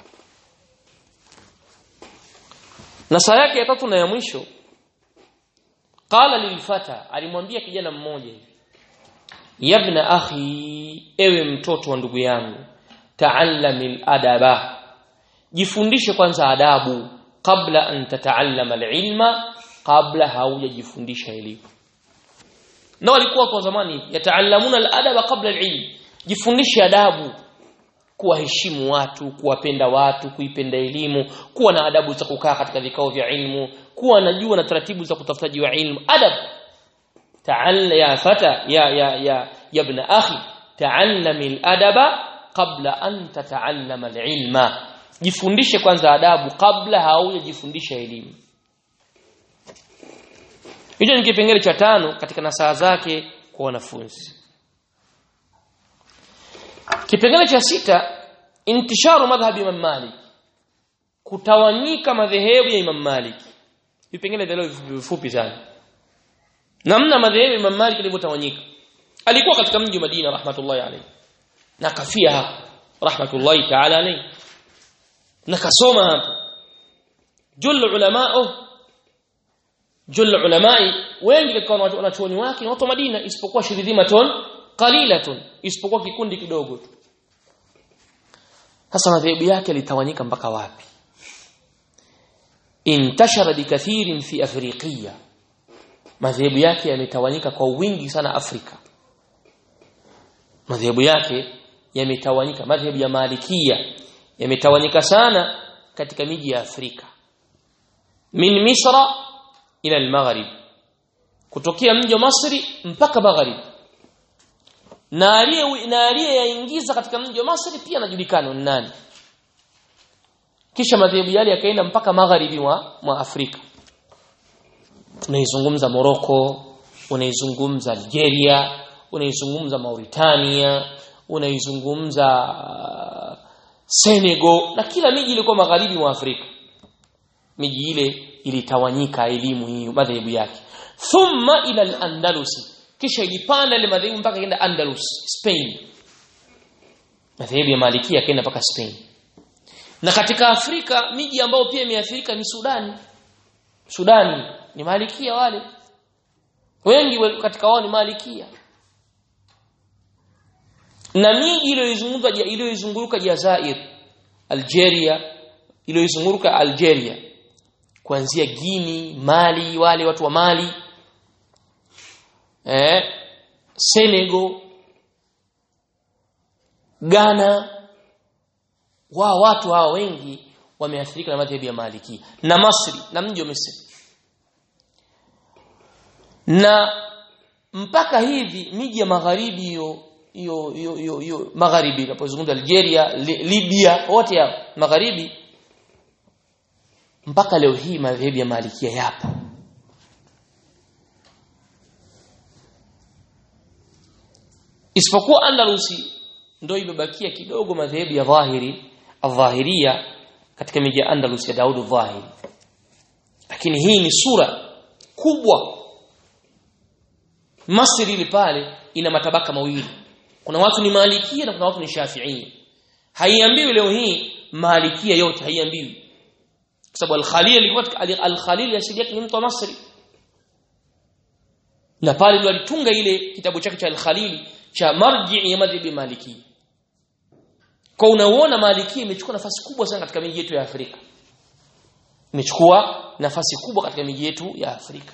nasaha yake ya tatu na ya mwisho qala lilfata alimwambia kijana mmoja hivi yabna akhi ewe mtoto wa ndugu yangu ta'allamil adaba jifundishe kwanza adabu kabla an tataallama alilma kabla haujajifundisha elimu na walikuwa kwa zamani yataallamuna aladaba kabla alilm jifundishe adabu kuwaheshimu watu kuwapenda watu kuipenda elimu kuwa na adabu za kukaa katika vikao vya ilmu kuwa najua na taratibu za kutafutaji wa ilmu adab ta'alla ya fata ya ya ya ya ibn akhi ta'allami aladaba qabla an tata'allama alilma jifundishe kwanza adabu kabla haujajifundisha elimu hicho ni kipengele cha tano katika nasaha zake kwa wanafunzi kipengele cha sita intisharu madhhabi Imam Malik kutawanyika madhehebu ya Imam Malik vipengele vya leo vifupi sana namna madhehebu ya Imam Malik yalivyotawanyika alikuwa katika mji wa Madina rahmatullahi alayhi na kafia hapo rahmatullahi ta'ala alayhi na kasoma hapo jul ulamao jul ulamai wengi katika wanachuoni wake ni watu wa Madina isipokuwa shiridhimatun qalilatun isipokuwa kikundi kidogo tu sasa madhehebu yake litawanyika mpaka wapi intashara bikathirin fi afriqiya madhehebu yake yametawanyika kwa wingi sana Afrika madhehebu yake yametawanyika madhehebu ya malikia yametawanyika sana katika miji ya Afrika min misra ila al-maghrib kutokea mji wa Masri mpaka maghrib na aliye na aliyeyaingiza katika mji wa Masri pia anajulikana ni nani kisha madhehebu yale yakaenda mpaka magharibi mwa, mwa Afrika unaizungumza Morocco unaizungumza Algeria unaizungumza Mauritania unaizungumza uh, Senegal na kila miji ilikuwa magharibi mwa Afrika miji ile ilitawanyika elimu hiyo madhehebu yake thumma ila al-Andalusi kisha ilipanda ile madhehebu mpaka ikaenda Andalus Spain madhehebu ya Malikia yakaenda mpaka Spain na katika Afrika miji ambayo pia imeathirika ni Sudani Sudani ni Malikia wale wengi katika wao ni Malikia na miji iliyoizunguka iliyoizunguka Jazair Algeria iliyoizunguka Algeria kuanzia Guinea Mali wale watu wa Mali eh Senegal Ghana wao watu hawa wengi wameathirika na madhehebu ya Maliki na Masri na mji wa Misri na mpaka hivi miji ya magharibi hiyo hiyo hiyo hiyo hiyo magharibi unapozungumza Algeria li, Libya wote hao magharibi mpaka leo hii madhehebu ya malikia yapo isipokuwa Andalusi ndio imebakia kidogo madhehebu ya dhahiri adhahiria katika miji ya Andalus ya Daud dhahiri lakini hii ni sura kubwa Masri ile pale ina matabaka mawili kuna watu ni malikia na kuna watu ni shafiia haiambiwi leo hii malikia yote haiambiwi kwa sababu al-Khalil alikuwa al-Khalil asili yake ni mtu wa Masri na pale ndio alitunga ile kitabu chake cha al-Khalil cha marji ya madhhabi maliki kwa unaona maliki imechukua nafasi kubwa sana katika miji yetu ya Afrika imechukua nafasi kubwa katika miji yetu ya Afrika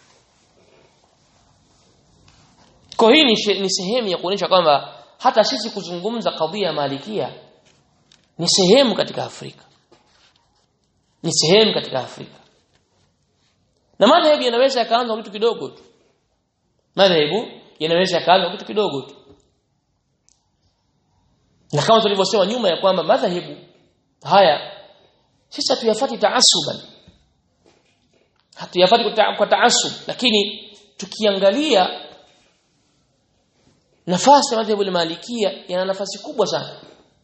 kwa hii ni, ni sehemu ya kuonyesha kwamba hata sisi kuzungumza kadhia ya malikia ni sehemu katika Afrika ni sehemu katika Afrika na madhehebu yanaweza yakaanza kitu kidogo tu madhehebu yanaweza yakaanza kitu kidogo tu na kama tulivyosema nyuma ya kwamba madhehebu haya sisi hatuyafati taasuban hatuyafati kwa taasub lakini tukiangalia nafasi ya madhehebu ya malikia yana nafasi kubwa sana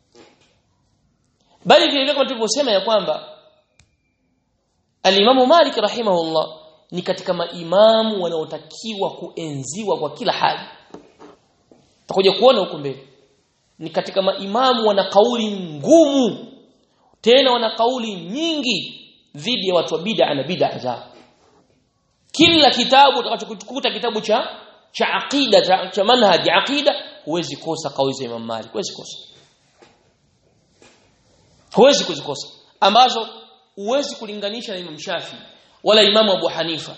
bali vile kama tulivyosema ya kwamba Al-Imam Malik rahimahullah ni katika maimamu wanaotakiwa kuenziwa kwa kila hali. Tutakuja kuona huko mbele. Ni katika maimamu wana kauli ngumu tena wana kauli nyingi dhidi ya watu wa bid'a na bid'a zao. Kila kitabu utakachokuta kitabu cha cha aqida cha, cha manhaji aqida huwezi kosa kauli za Imam Malik, huwezi kosa. Huwezi kuzikosa ambazo huwezi kulinganisha na Imam Shafi wala Imam Abu Hanifa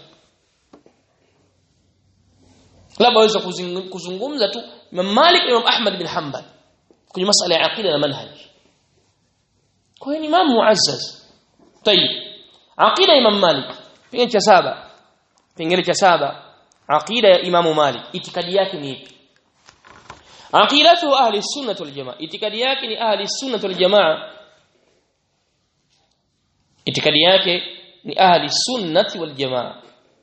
labda waweza kuzungumza tu Imam Malik Imam Ahmad bin Hanbal kwenye masala ya aqida na manhaj kwa hiyo ni Imam muazzaz tayib aqida Imam Malik pengine cha saba pengine cha saba aqida ya Imam Malik itikadi yake ni ipi aqidatu ahli sunnah wal jamaa itikadi yake ni ahli sunnah wal jamaa itikadi yake ni ahli sunnati wal jamaa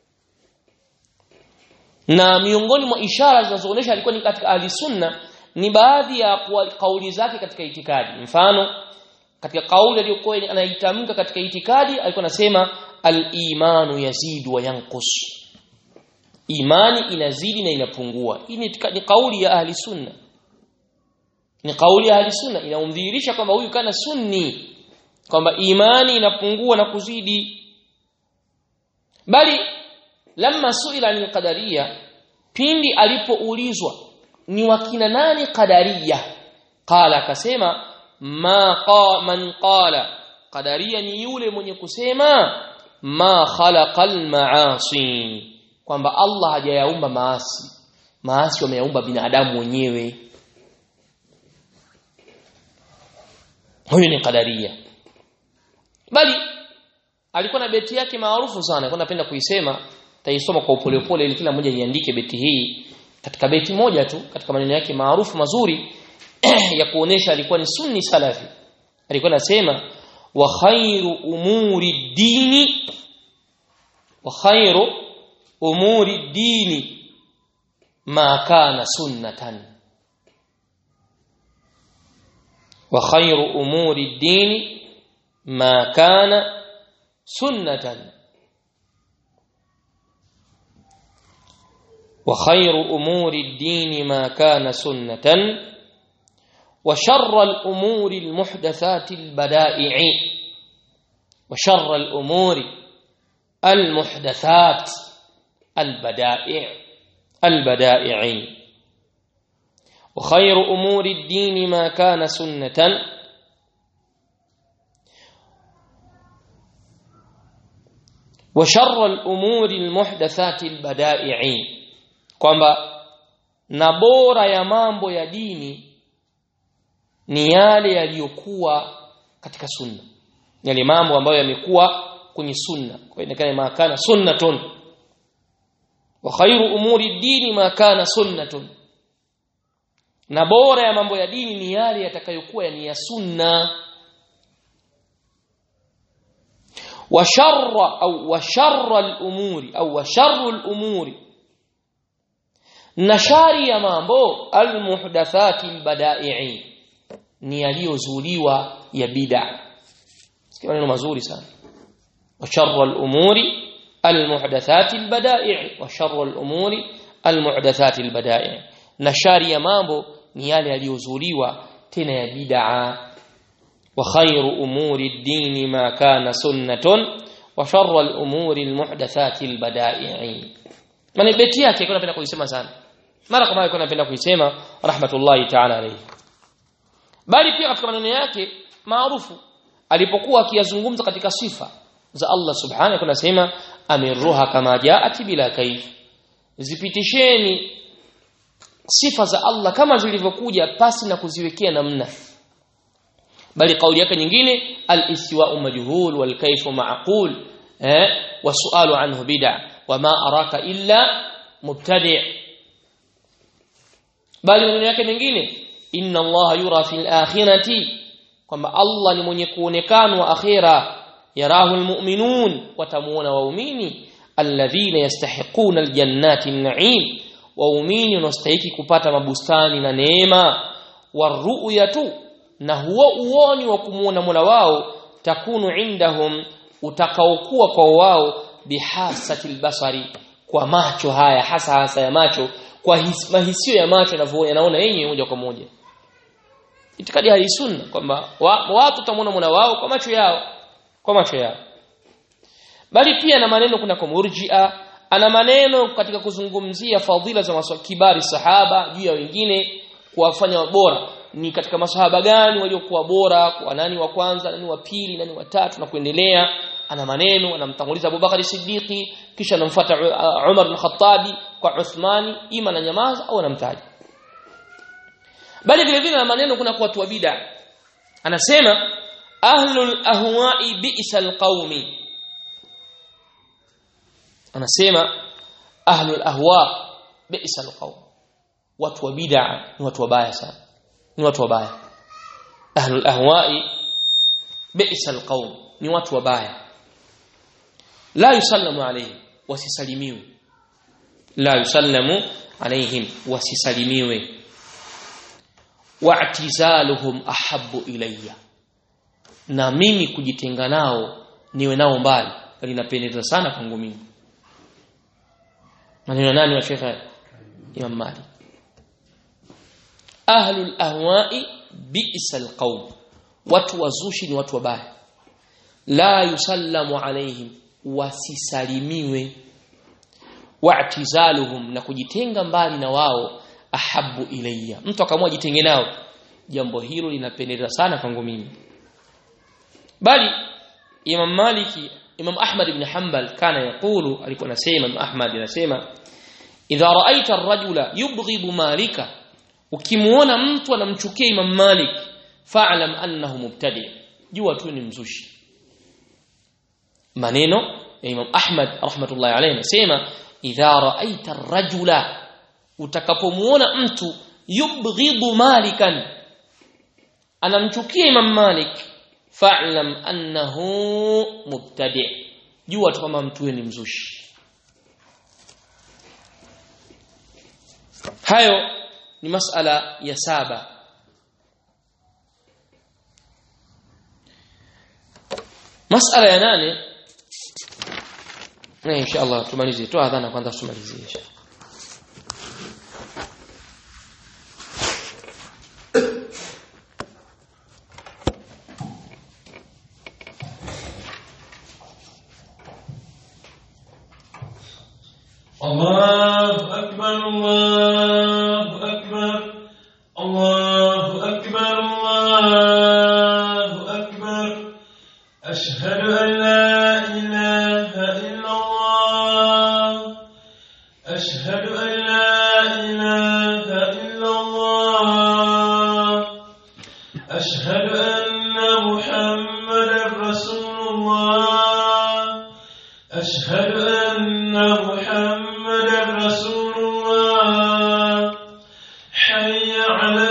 na miongoni mwa ishara zinazoonyesha alikuwa ni katika ahli sunna ni baadhi ya kauli zake katika itikadi mfano katika kauli aliyokuwa anaitamka katika itikadi alikuwa anasema al-imanu yazidu wa yanqus imani inazidi na inapungua hii ni, ni kauli ya ahli sunna ni kauli ya ahli sunna inaumdhihirisha kwamba huyu kana sunni kwamba imani inapungua na kuzidi bali lamma suila ni qadaria pindi alipoulizwa ni wakina nani qadaria qala akasema ma qa man qala qadaria ni yule mwenye kusema ma khalaqal maasi kwamba Allah hajayaumba maasi maasi wameyaumba binadamu wenyewe huyu ni qadaria bali alikuwa na beti yake maarufu sana alikuwa napenda kuisema taisoma kwa upole upole ili kila mmoja iandike beti hii katika beti moja tu katika maneno yake maarufu mazuri ya kuonesha alikuwa ni sunni salafi alikuwa anasema wa khairu umuri dini wa khairu umuri dini ma kana sunnatan wa khairu umuri dini ما كان سنة وخير أمور الدين ما كان سنة وشر الأمور المحدثات البدائع وشر الأمور المحدثات البدائع البدائع وخير أمور الدين ما كان سنة وشر الأمور المحدثات البدائع kwamba na bora ya mambo ya dini ni yale yaliyokuwa katika sunna yale mambo ambayo yamekuwa kwenye sunna kwa inakana ma kana sunnatun wa khairu umuri dini ma kana sunnatun na bora ya mambo ya dini ni yale yatakayokuwa ni ya sunna wa sharra au wa sharra al-umuri au wa sharru al-umuri na shari ya mambo al-muhdathati al-bada'i ni yaliyozuliwa ya bid'a sikia maneno mazuri sana wa sharra al-umuri al-muhdathati al-bada'i wa sharra al-umuri al-muhdathati al-bada'i na shari ya mambo ni yale yaliyozuliwa tena ya bid'a wa khairu umuri ad-din ma kana sunnatun wa sharru al-umuri al-muhdathati al-bada'i maana beti yake kuna napenda kuisema sana mara kama alikuwa anapenda kuisema rahmatullahi ta'ala alayhi bali pia katika maneno yake maarufu alipokuwa akiyazungumza katika sifa za Allah subhanahu kuna sema amiruha kama jaat bila kaif zipitisheni sifa za Allah kama zilivyokuja pasi na kuziwekea namna bali kauli yake nyingine al-istiwa'u majhul wal kayfu ma'qul eh wa su'alu anhu bid'a wa ma araka illa mubtadi' bali maneno yake mengine inna Allah yura fil akhirati kwamba Allah ni mwenye kuonekanwa akhira yarahu almu'minun watamuona waumini alladhina yastahiquna aljannati an-na'im waumini wanastahili kupata mabustani na neema waruyatu na huo uoni wa kumuona Mola wao takunu indahum utakaokuwa kwa wao bihasatil basari kwa macho haya hasa hasa ya macho kwa his, mahisio ya macho yanavyoona yanaona yenyewe moja kwa moja itikadi ya sunna kwamba wa, watu tamuona Mola wao kwa macho yao kwa macho yao bali pia na maneno kuna kwa murji'a ana maneno katika kuzungumzia fadhila za maswa kibari sahaba juu ya wengine kuwafanya bora ni katika masahaba gani waliokuwa bora kwa nani wa kwanza nani wa pili nani wa tatu na kuendelea ana maneno anamtanguliza Abubakar Siddiqi kisha anamfuata Umar bin Khattabi kwa Uthmani ima na nyamaza au anamtaja bali vile vile na maneno kuna kwa watu wa bid'a anasema ahlul ahwa'i bi'sal qaumi anasema ahlul ahwa bi'sal qaum watu wa bid'a ni watu wabaya sana ni watu wabaya ahlul ahwa'i bi'sal qaum ni watu wabaya la yusallamu alayhim wasisalimiwe la yusallamu alayhim wasisalimiwe wa'tizaluhum ahabbu ilayya na mimi kujitenga nao niwe nao mbali linapendeza sana kwangu mimi maneno nani wa Sheikh Imam Malik ahlul ahwa'i bi'sal qaum watu wazushi ni watu wabaya la yusallamu alaihim wasisalimiwe wa'tizaluhum na kujitenga mbali na wao ahabu ilayya mtu akamua jitenge nao jambo hilo linapendeza sana kwangu mimi bali Imam Maliki Imam Ahmad ibn Hanbal kana yakulu alikuwa anasema Imam Ahmad anasema idha ra'aita ar-rajula yubghidu malika ukimuona mtu anamchukia Imam Malik fa'lam annahu mubtadi jua tu ni mzushi maneno ya Imam Ahmad rahmatullahi alayhi anasema idha ra'aita ar-rajula utakapomuona mtu yubghidu malikan anamchukia Imam Malik fa'lam annahu mubtadi jua tu kama mtu ni mzushi hayo ni masala ya saba masala ya nane na inshallah tumalizie tu adhana kwanza tumalizie inshallah الله أكبر الله أكبر الله أكبر الله أكبر أشهد أن لا إله إلا الله أشهد أن لا إله إلا الله أشهد أن محمدا رسول الله أشهد أن محمدا رسول الله حي على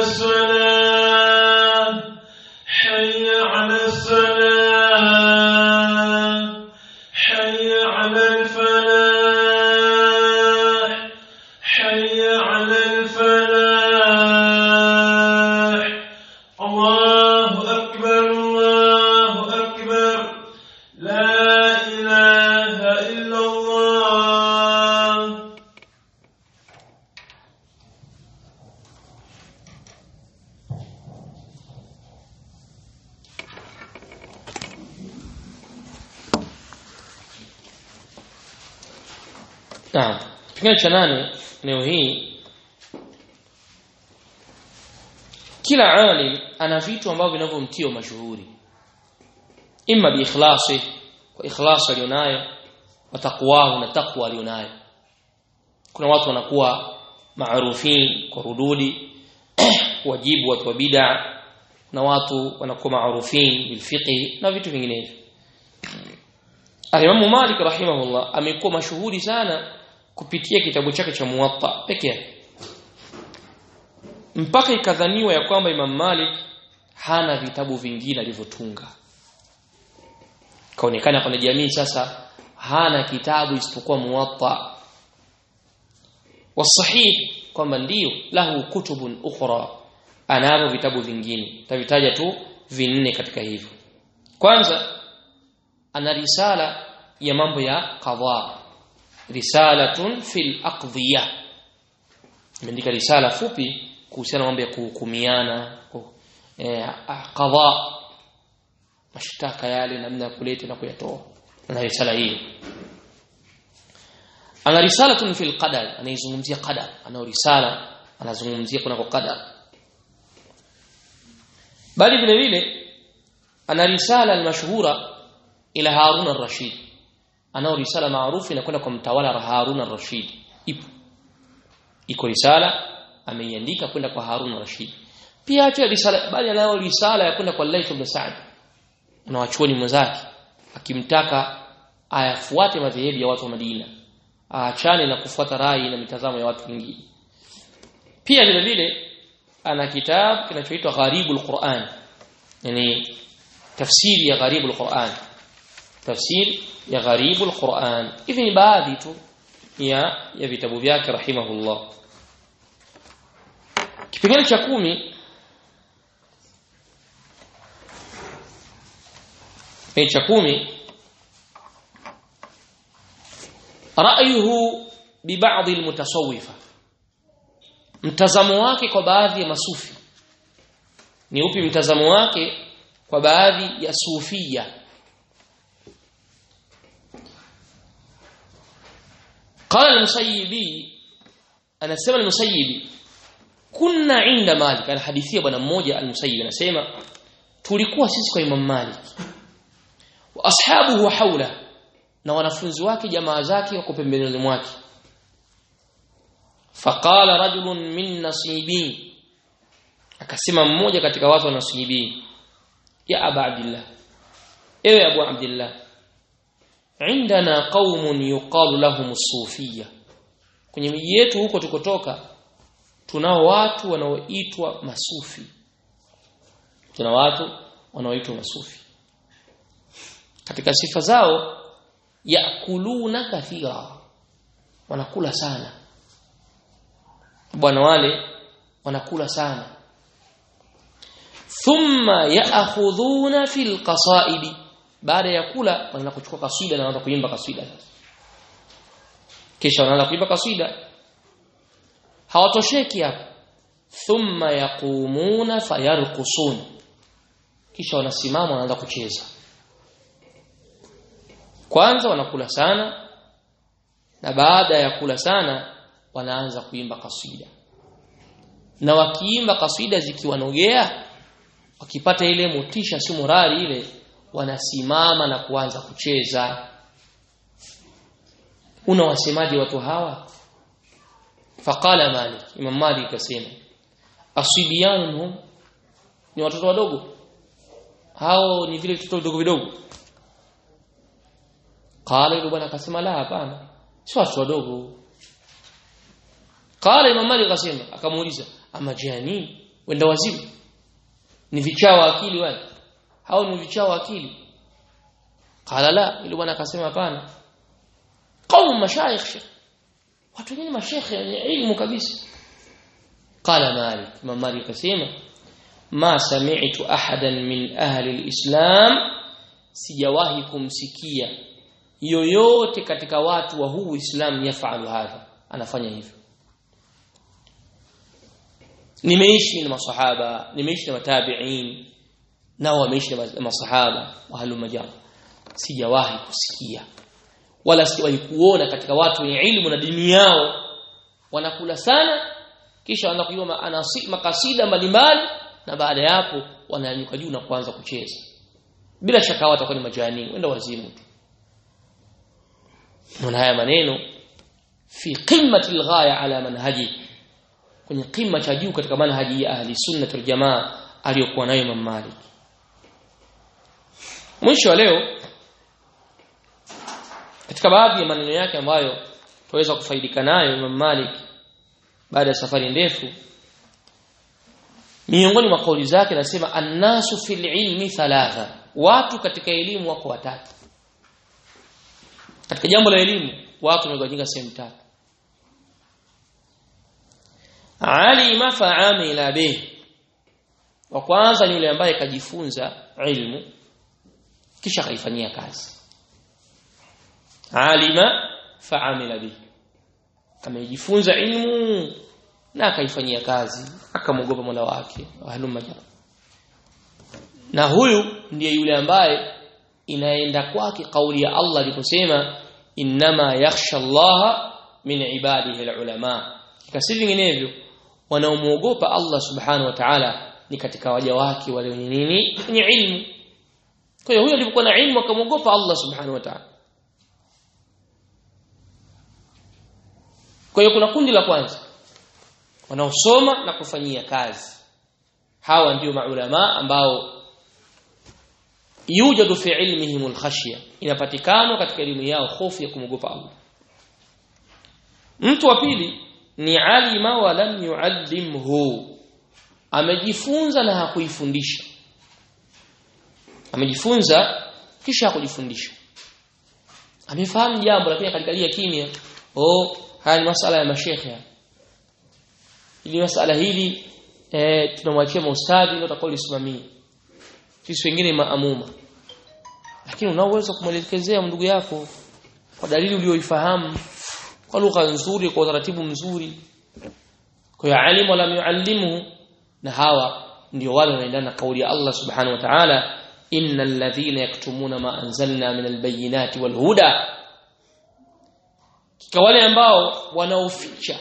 Naam. Kipengele cha nane leo hii kila alim ana vitu ambavyo vinavyomtia mashuhuri. Imma bi ikhlasi kwa ikhlasi alionayo wa taqwahu na taqwa alionayo. Kuna watu wanakuwa maarufin kwa rududi wajibu watu wa bid'a na watu wanakuwa maarufin bil fiqh na vitu vinginevyo. Al-Imam Malik rahimahullah amekuwa mashuhuri sana kupitia kitabu chake cha Muwatta peke yake. Mpaka ikadhaniwa ya kwamba Imam Malik hana vitabu vingine alivyotunga. Kaonekana kwa jamii sasa hana kitabu isipokuwa Muwatta. Wasahih kwamba ndio lahu kutubun ukhra anavyo vitabu vingine. Tavitaja tu vinne katika hivyo. Kwanza ana risala ya mambo ya qadha risalatun fil aqdhiya imeandika risala fupi kuhusiana mambo ya kuhukumiana eh, qadha mashtaka yale namna ya kuleta na kuyatoa ana risala hiyo ana risalatun fil qadar anaizungumzia qadar ana risala anazungumzia kuna kwa qadar bali vile vile ana risala almashhura ila Harun ar-Rashid anao risala maarufu inakwenda kwa mtawala Harun ar-Rashid ipo iko risala ameiandika kwenda kwa Harun ar-Rashid pia acha risala bali anao risala ya kwenda kwa Layth ibn Sa'd na wachuoni mwenzake akimtaka ayafuate madhehebu ya watu wa Madina aachane na kufuata rai na mitazamo ya watu wengine pia vile vile ana kitabu kinachoitwa Gharibul Quran yani tafsiri ya Gharibul Quran tafsiri ya Gharibul Quran hivi ni baadhi tu ya ya vitabu vyake rahimahullah kipengele cha kumi kipengele cha kumi ra'yuhu bi ba'd al-mutasawwifa mtazamo wake kwa baadhi ya masufi ni upi mtazamo wake kwa baadhi ya sufia قال المسيبي انا سمع المسيبي كنا عند مالك الحديثيه bwana mmoja المسيبي anasema tulikuwa sisi kwa Imam Malik wa ashabuhu haula na wanafunzi wake jamaa zake wako pembeni mwake faqala rajulun min nasibi akasema mmoja katika watu wa nasibi ya aba abdillah ewe abu abdillah عندنا قوم يقال لهم الصوفيه kwenye miji yetu huko tukotoka tunao watu wanaoitwa masufi tuna watu wanaoitwa masufi katika sifa zao yakuluna kathira wanakula sana bwana wale wanakula sana thumma ya'khudhuna fil qasaidi baada ya kula wanaanza kuchukua kaswida na wanaanza kuimba kaswida kisha wanaanza kuimba kaswida hawatosheki hapo thumma yaqumuna fayarqusun kisha wanasimama wanaanza kucheza kwanza wanakula sana na baada ya kula sana wanaanza kuimba kaswida na wakiimba kaswida zikiwanogea wakipata ile motisha si morali ile wanasimama na kuanza kucheza unawasemaje watu hawa faqala malik imam malik akasema asibiyanhum ni watoto wadogo hao ni vile vitoto vidogo vidogo qala yule bwana akasema la hapana si watu wadogo qala imam malik akasema akamuuliza ama jani wenda wazimu ni vichawa akili wale hao ni vichawa akili qala la yule bwana akasema hapana qaum mashayikh watu wengine mashekhe wenye ilmu kabisa qala malik imam malik akasema ma sami'tu ahadan min ahli alislam sijawahi kumsikia yoyote katika watu wa huu Uislamu yafalu hadha anafanya hivyo nimeishi na masahaba nimeishi na matabi'in nao wameishi na masahaba wa halu majam sijawahi kusikia wala sijawahi kuona katika watu wenye ilmu na dini yao wanakula sana kisha wanaanza kuimba makasida mbalimbali na baada ya hapo wananyuka juu na kuanza kucheza bila shaka watakuwa ni majani wenda wazimu tu na haya maneno fi qimmati alghaya ala manhaji kwenye qimma cha juu katika manhaji ya ahli sunna wal jamaa aliyokuwa nayo Imam Malik mwisho wa leo katika baadhi ya maneno yake ambayo tuweza kufaidika nayo Imam Malik baada ya safari ndefu miongoni mwa kauli zake nasema annasu fil ilmi thalatha watu katika elimu wako watatu katika jambo la elimu watu wamegawanyika sehemu tatu alima fa'amila bih wa kwanza ni yule ambaye kajifunza ilmu kisha kaifanyia kazi alima fa'amila bih amejifunza ilmu na akaifanyia kazi akamwogopa Mola wake halumma na huyu ndiye yule ambaye inaenda kwake kauli ya Allah aliposema innama yakhsha Allah min ibadihi alulama kasi vinginevyo wanaomuogopa Allah subhanahu wa ta'ala ni katika waja wake wale wenye nini wenye ilmu kwa hiyo huyo alipokuwa na ilmu akamwogopa Allah subhanahu wa ta'ala kwa hiyo kuna kundi la kwanza wanaosoma na kufanyia kazi hawa ndio maulama ambao yujadu fi ilmihim alkhashya inapatikana katika elimu yao hofu ya kumwogopa Allah mtu wa pili ni alima wa lam yuallimhu amejifunza na hakuifundisha amejifunza kisha hakujifundisha amefahamu jambo lakini akalikalia kimya oh haya ni masala ya mashekhe ili masala hili eh tunamwachia maustadhi ndio atakaolisimamia sisi wengine maamuma lakini unaweza kumwelekezea ndugu yako kwa dalili uliyoifahamu kwa lugha nzuri kwa utaratibu mzuri kwa hiyo alimu wala yuallimu na hawa ndio wale wanaendana na kauli ya Allah subhanahu wa ta'ala innal ladhina yaktumuna ma anzalna min albayinati walhuda kwa wale ambao wanaoficha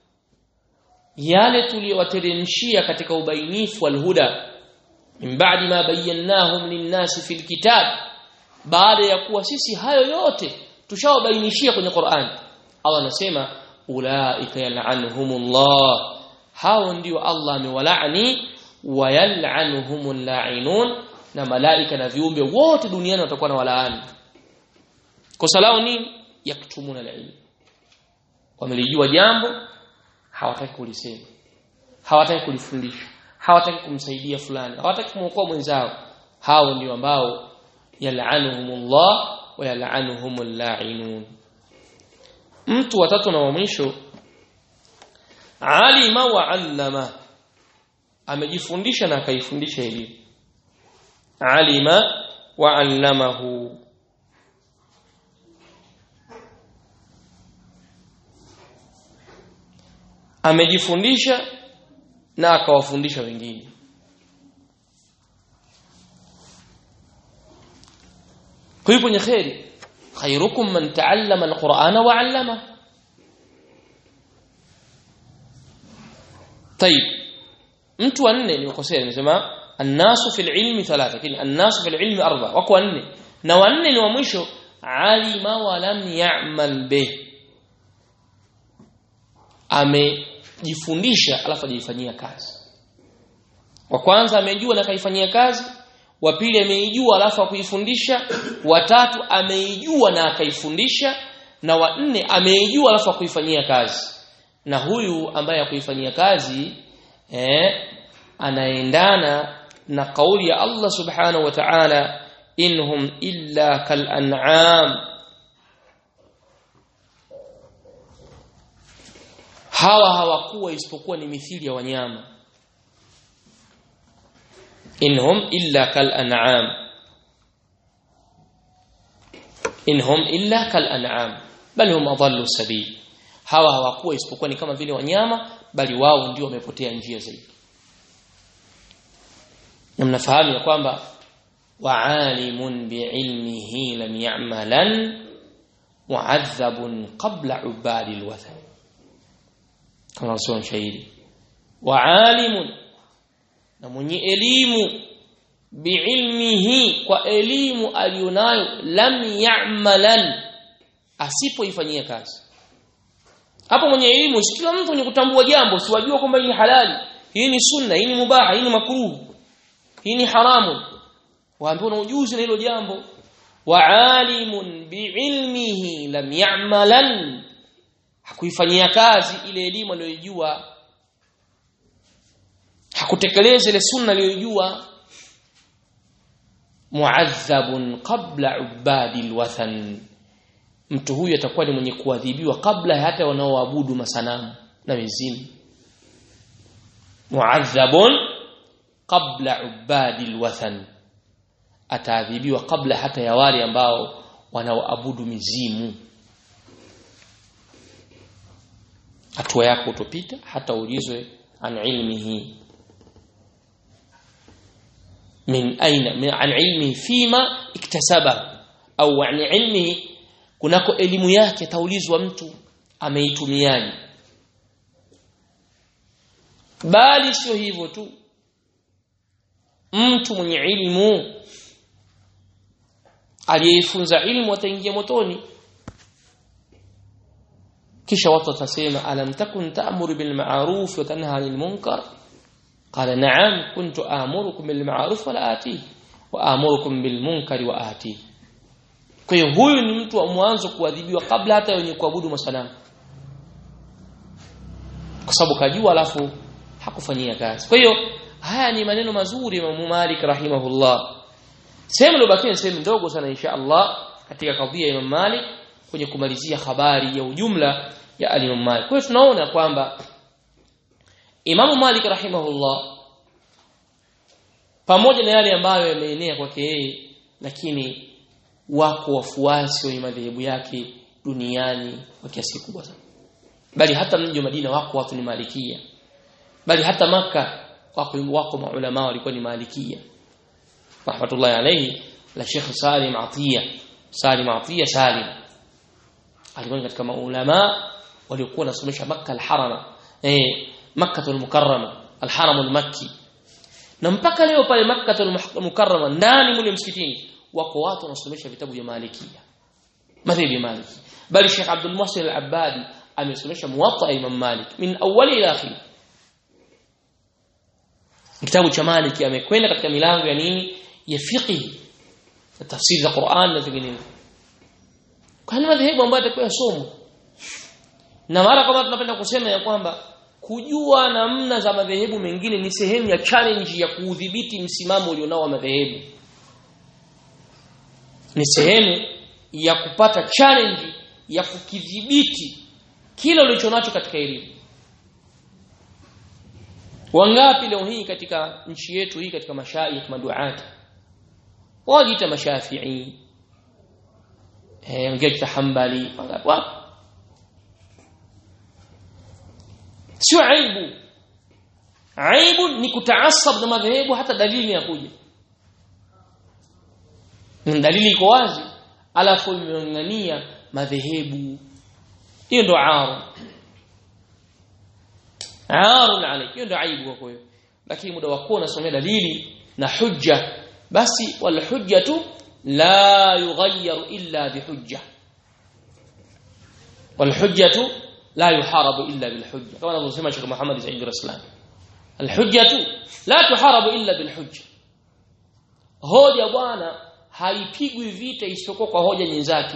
yale tuliyowateremshia katika ubainifu walhuda min ba'di ma bayyannahum lin-nasi fil kitab baada ya kuwa sisi hayo yote tushawabainishia kwenye Qur'an Allah anasema ulaika yal'anuhumullah hao ndio Allah amewalaani wa yal'anuhumul la'inun na malaika na viumbe wote duniani watakuwa na walaani kosa lao nini yaktumuna al-ilm wamelijua jambo hawataki kulisema hawataki kulifundisha hawataki kumsaidia fulani hawataki kumwokoa mwenzao hao ndio ambao yal'anuhumullah wa yal'anuhumul la'inun mtu watatu na wa mwisho alima wa allama amejifundisha na akaifundisha elimu alima wa allamahu amejifundisha na akawafundisha wengine kwa hiyo kwenye khairi khairukum man ta'allama alqur'ana wa 'allama طيب mtu wanne nimekosea nimesema annasu fil ilmi thalatha lakini annasu fil ilmi arba wako wanne na wanne ni wa mwisho alima wa lam ya'mal bih amejifundisha alafu ajifanyia kazi wa kwanza amejua na kaifanyia kazi wa pili ameijua alafu akuifundisha wa tatu ameijua na akaifundisha na wa nne ameijua alafu akuifanyia kazi na huyu ambaye akuifanyia kazi eh anaendana na kauli ya Allah subhanahu wa ta'ala inhum illa kal an'am hawa hawakuwa isipokuwa ni mithili ya wanyama inhum illa kal an'am inhum illa kal an'am bal hum adallu sabil hawa hawakuwa isipokuwa ni kama vile wanyama bali wao ndio wamepotea njia zaidi na mnafahamu ya kwamba wa'alimun bi'ilmihi lam ya'malan mu'adhabun qabla ubadi alwathan kama sio mshairi wa alimun na mwenye elimu biilmihi kwa elimu alionayo lam ya'malan asipoifanyia kazi hapo mwenye elimu si kila mtu mwenye kutambua jambo siwajua kwamba hii ni halali hii ni sunna hii ni mubaha hii ni makruh hii ni haramu waambiwa na ujuzi na hilo jambo wa alimun biilmihi lam ya'malan hakuifanyia kazi ile elimu aliyojua hakutekeleza ile sunna aliyojua muadhabun qabla ubadi alwathan mtu huyu atakuwa ni mwenye kuadhibiwa kabla hata wanaoabudu masanamu na mizimu muadhabun qabla ubadi alwathan ataadhibiwa kabla hata ya wale ambao wanaoabudu mizimu hatua yako utopita hata ulizwe an ilmihi min aina min an ilmihi fima iktasaba au an ilmihi kunako elimu yake taulizwa mtu ameitumiaje bali sio hivyo tu mtu mwenye ilmu aliyefunza ilmu ataingia motoni kisha watu watasema alam takun ta'muru bil ma'ruf wa tanha 'anil munkar qala na'am kuntu a'murukum bil ma'ruf wa la ati wa a'murukum bil munkari wa ati kwa hiyo huyu ni mtu wa mwanzo kuadhibiwa kabla hata wenye kuabudu masanamu kwa sababu kajua alafu hakufanyia kazi kwa hiyo haya ni maneno mazuri Imam Malik rahimahullah sehemu iliyobakia sehemu ndogo sana insha Allah katika kadhia ya Imam Malik kwenye kumalizia habari ya ujumla ya al-Imam Malik kwa hiyo tunaona kwamba Imam Malik rahimahullah pamoja na yale ambayo yameenea kwake yeye lakini wako wafuasi wa madhehebu yake duniani kwa kiasi kikubwa sana bali hata mji wa Madina wako watu ni malikia bali hata maka wako wako maulama walikuwa ni malikia rahmatullahi alayhi la Sheikh Salim Atiya Salim Atiya Salim alikuwa katika maulama waliokuwa wanasomesha Makka al-Harama eh Makkah al-Mukarrama al-Haram al-Makki na mpaka leo pale Makkah al-Mukarrama ndani mule msikitini wako watu wanasomesha vitabu vya Malikia madhhabi ya Maliki bali Sheikh Abdul Muhsin al-Abbadi amesomesha Muwatta Imam Malik min awali ila akhir kitabu cha Maliki amekwenda katika milango ya nini ya fiqh na tafsiri za Qur'an na vinginevyo kwa nini madhehebu ambayo atakuwa somo na mara kama tunapenda kusema ya kwamba kujua namna za madhehebu mengine ni sehemu ya challenge ya kuudhibiti msimamo ulionao wa madhehebu ni sehemu ya kupata challenge ya kukidhibiti kile ulichonacho katika elimu wangapi leo hii katika nchi yetu hii katika mashaikh maduati wajiita mashafi'i eh wengine hanbali wapo sio aibu aibu ni kutaasab na madhehebu hata dalili ya kuja dalili iko wazi alafu imeng'ania madhehebu hiyo ndo aru aru alayk hiyo ndo aibu kwa hiyo lakini muda wako unasomea dalili na hujja basi wal hujjatu la yughayyaru illa bihujja wal hujjatu la yuharabu illa bil hujja kama anavyosema Sheikh Muhammad Said Raslan al hujjatu la tuharabu illa bil hujja hoja bwana haipigwi vita isipokuwa kwa hoja nyenzake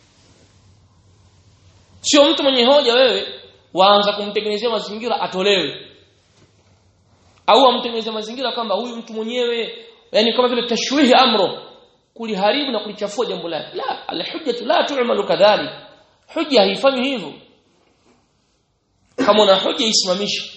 sio mtu mwenye hoja wewe waanza kumtengenezea mazingira atolewe au amtengenezea mazingira kwamba huyu mtu mwenyewe yani kama vile tashwihi amro kuliharibu na kulichafua jambo lake la alhujjatu la tu'malu kadhalik hujja haifanywi hivyo kama una hoja isimamishe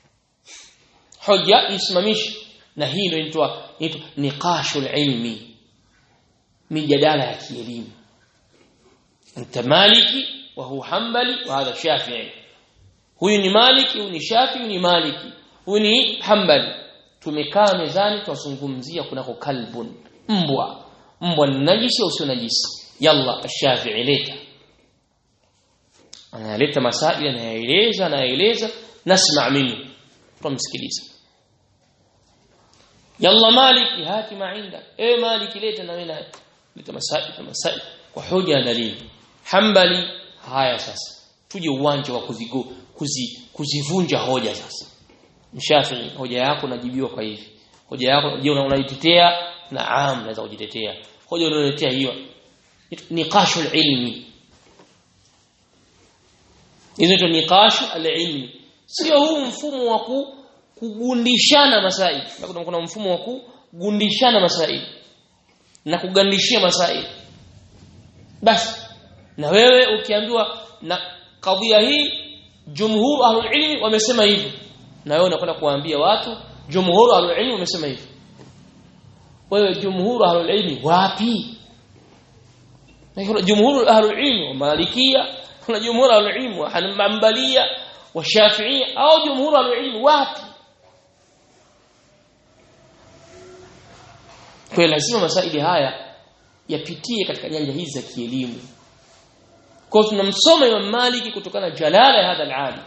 hoja isimamishe na hii ndio inaitwa inaitwa niqashul ilmi mijadala ya kielimu anta maliki wa huwa hanbali wa hadha shafi'i huyu ni maliki huyu ni shafi'i huyu ni maliki huyu ni hanbali tumekaa mezani twazungumzia kunako kalbun mbwa mbwa ni najisi au sio najisi yalla ash-shafi'i leta analeta masaili anayaeleza anayaeleza nasma minhu tumsikiliza yalla maliki hati ma inda e maliki leta na wewe naye leta masaili na masaili kwa hoja na dalili hambali haya sasa tuje uwanja wa kuzigo kuzi, kuzivunja hoja sasa mshafi hoja yako najibiwa kwa hivi hoja yako je unaitetea naam naweza kujitetea hoja unayoletea hiyo niqashul ilmi hizo ni niqashu al-ilmi sio huu mfumo wa kugundishana masaili na kuna, kuna mfumo wa kugundishana masaili na kugandishia masaili basi na wewe ukiambiwa na kadhia hii jumhur ahlul ilmi wamesema hivi na wewe unakwenda kuwaambia watu jumhur ahlul ilmi wamesema hivi wewe jumhur ahlul ilmi wapi na jumhur ahlul ilmi wa malikia kuna jumhur ahlul wa hanbalia wa shafi'ia au jumhur ahlul wapi kwa lazima masaili haya yapitie katika nyanja hizi za kielimu kwa tunamsoma Imam Maliki kutokana na jalala ya hadha al-alim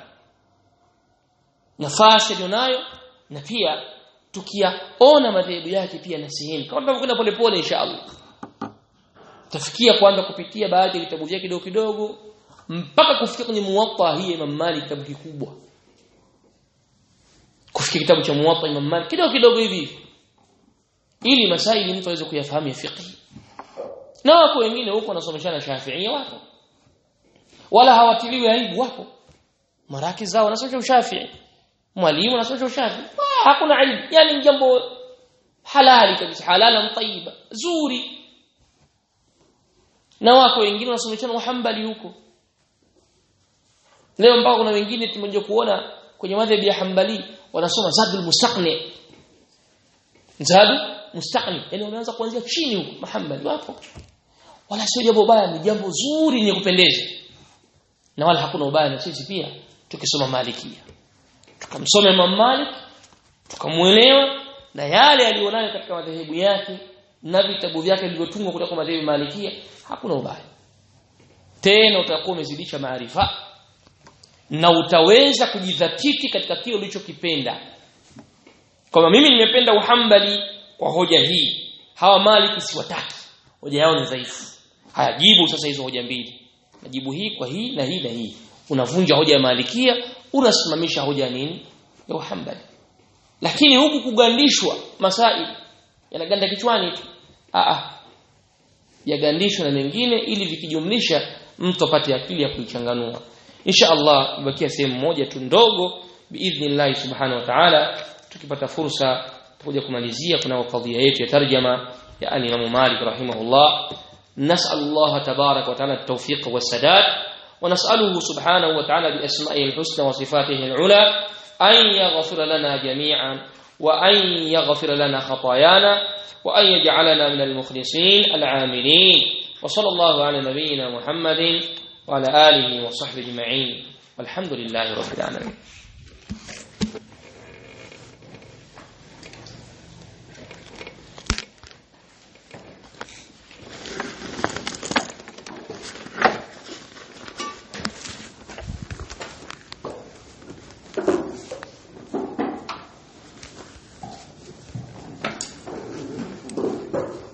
nafasi aliyonayo na pia tukiyaona madhehebu yake pia na sehemu kama tunavyokwenda polepole inshallah tafikia kwanza kupitia baadhi ya vitabu vyake kidogo kidogo mpaka kufikia kwenye muwatta hii Imam Malik kitabu kikubwa kufikia kitabu cha muwatta Imam Malik kidogo kidogo hivi ili masaili mtu aweze kuyafahamu ya fiqh na wako wengine huko wanasomeshana Shafi'i wapo wala hawatiliwi aibu wapo maraki zao wanasomesha Shafi'i mwalimu anasomesha Shafi'i hakuna aibu yani jambo halali kabisa halala tayyiba zuri na wako wengine wanasomeshana Muhammadi huko leo mpaka kuna wengine tumeje kuona kwenye madhhabi ya Hanbali wanasoma Zadul Mustaqni Zadu Mustaqni yani wanaanza kuanzia chini huko Muhammad wapo wala sio jambo baya ni jambo zuri lenye kupendeza na wala hakuna ubaya na sisi pia tukisoma Malikia tukamsome Imam Malik tukamuelewa na yale alionayo katika madhehebu yake na vitabu vyake vilivyotungwa kutoka madhehebu Malikia hakuna ubaya tena utakuwa umezidisha maarifa na utaweza kujidhatiti katika kile ulichokipenda kama mimi nimependa uhambali kwa hoja hii hawa maliki siwataki hoja yao ni dhaifu haya jibu sasa hizo hoja mbili najibu hii kwa hii na hii na hii unavunja hoja ya malikia unasimamisha hoja ya nini ya uhambali lakini huku kugandishwa masaili yanaganda kichwani tu a a yagandishwa na mengine ili vikijumlisha mtu apate akili ya kuichanganua insha Allah ibakia sehemu moja tu ndogo biidhnillah subhanahu wa ta'ala tukipata fursa tutakuja kumalizia kuna kadhia yetu ya tarjama ya al-Imam Malik rahimahullah نسأل الله تبارك وتعالى التوفيق والسداد ونسأله سبحانه وتعالى بأسمائه الحسنى وصفاته العلى أن يغفر لنا جميعا وأن يغفر لنا خطايانا وأن يجعلنا من المخلصين العاملين وصلى الله على نبينا محمد وعلى آله وصحبه أجمعين والحمد لله رب العالمين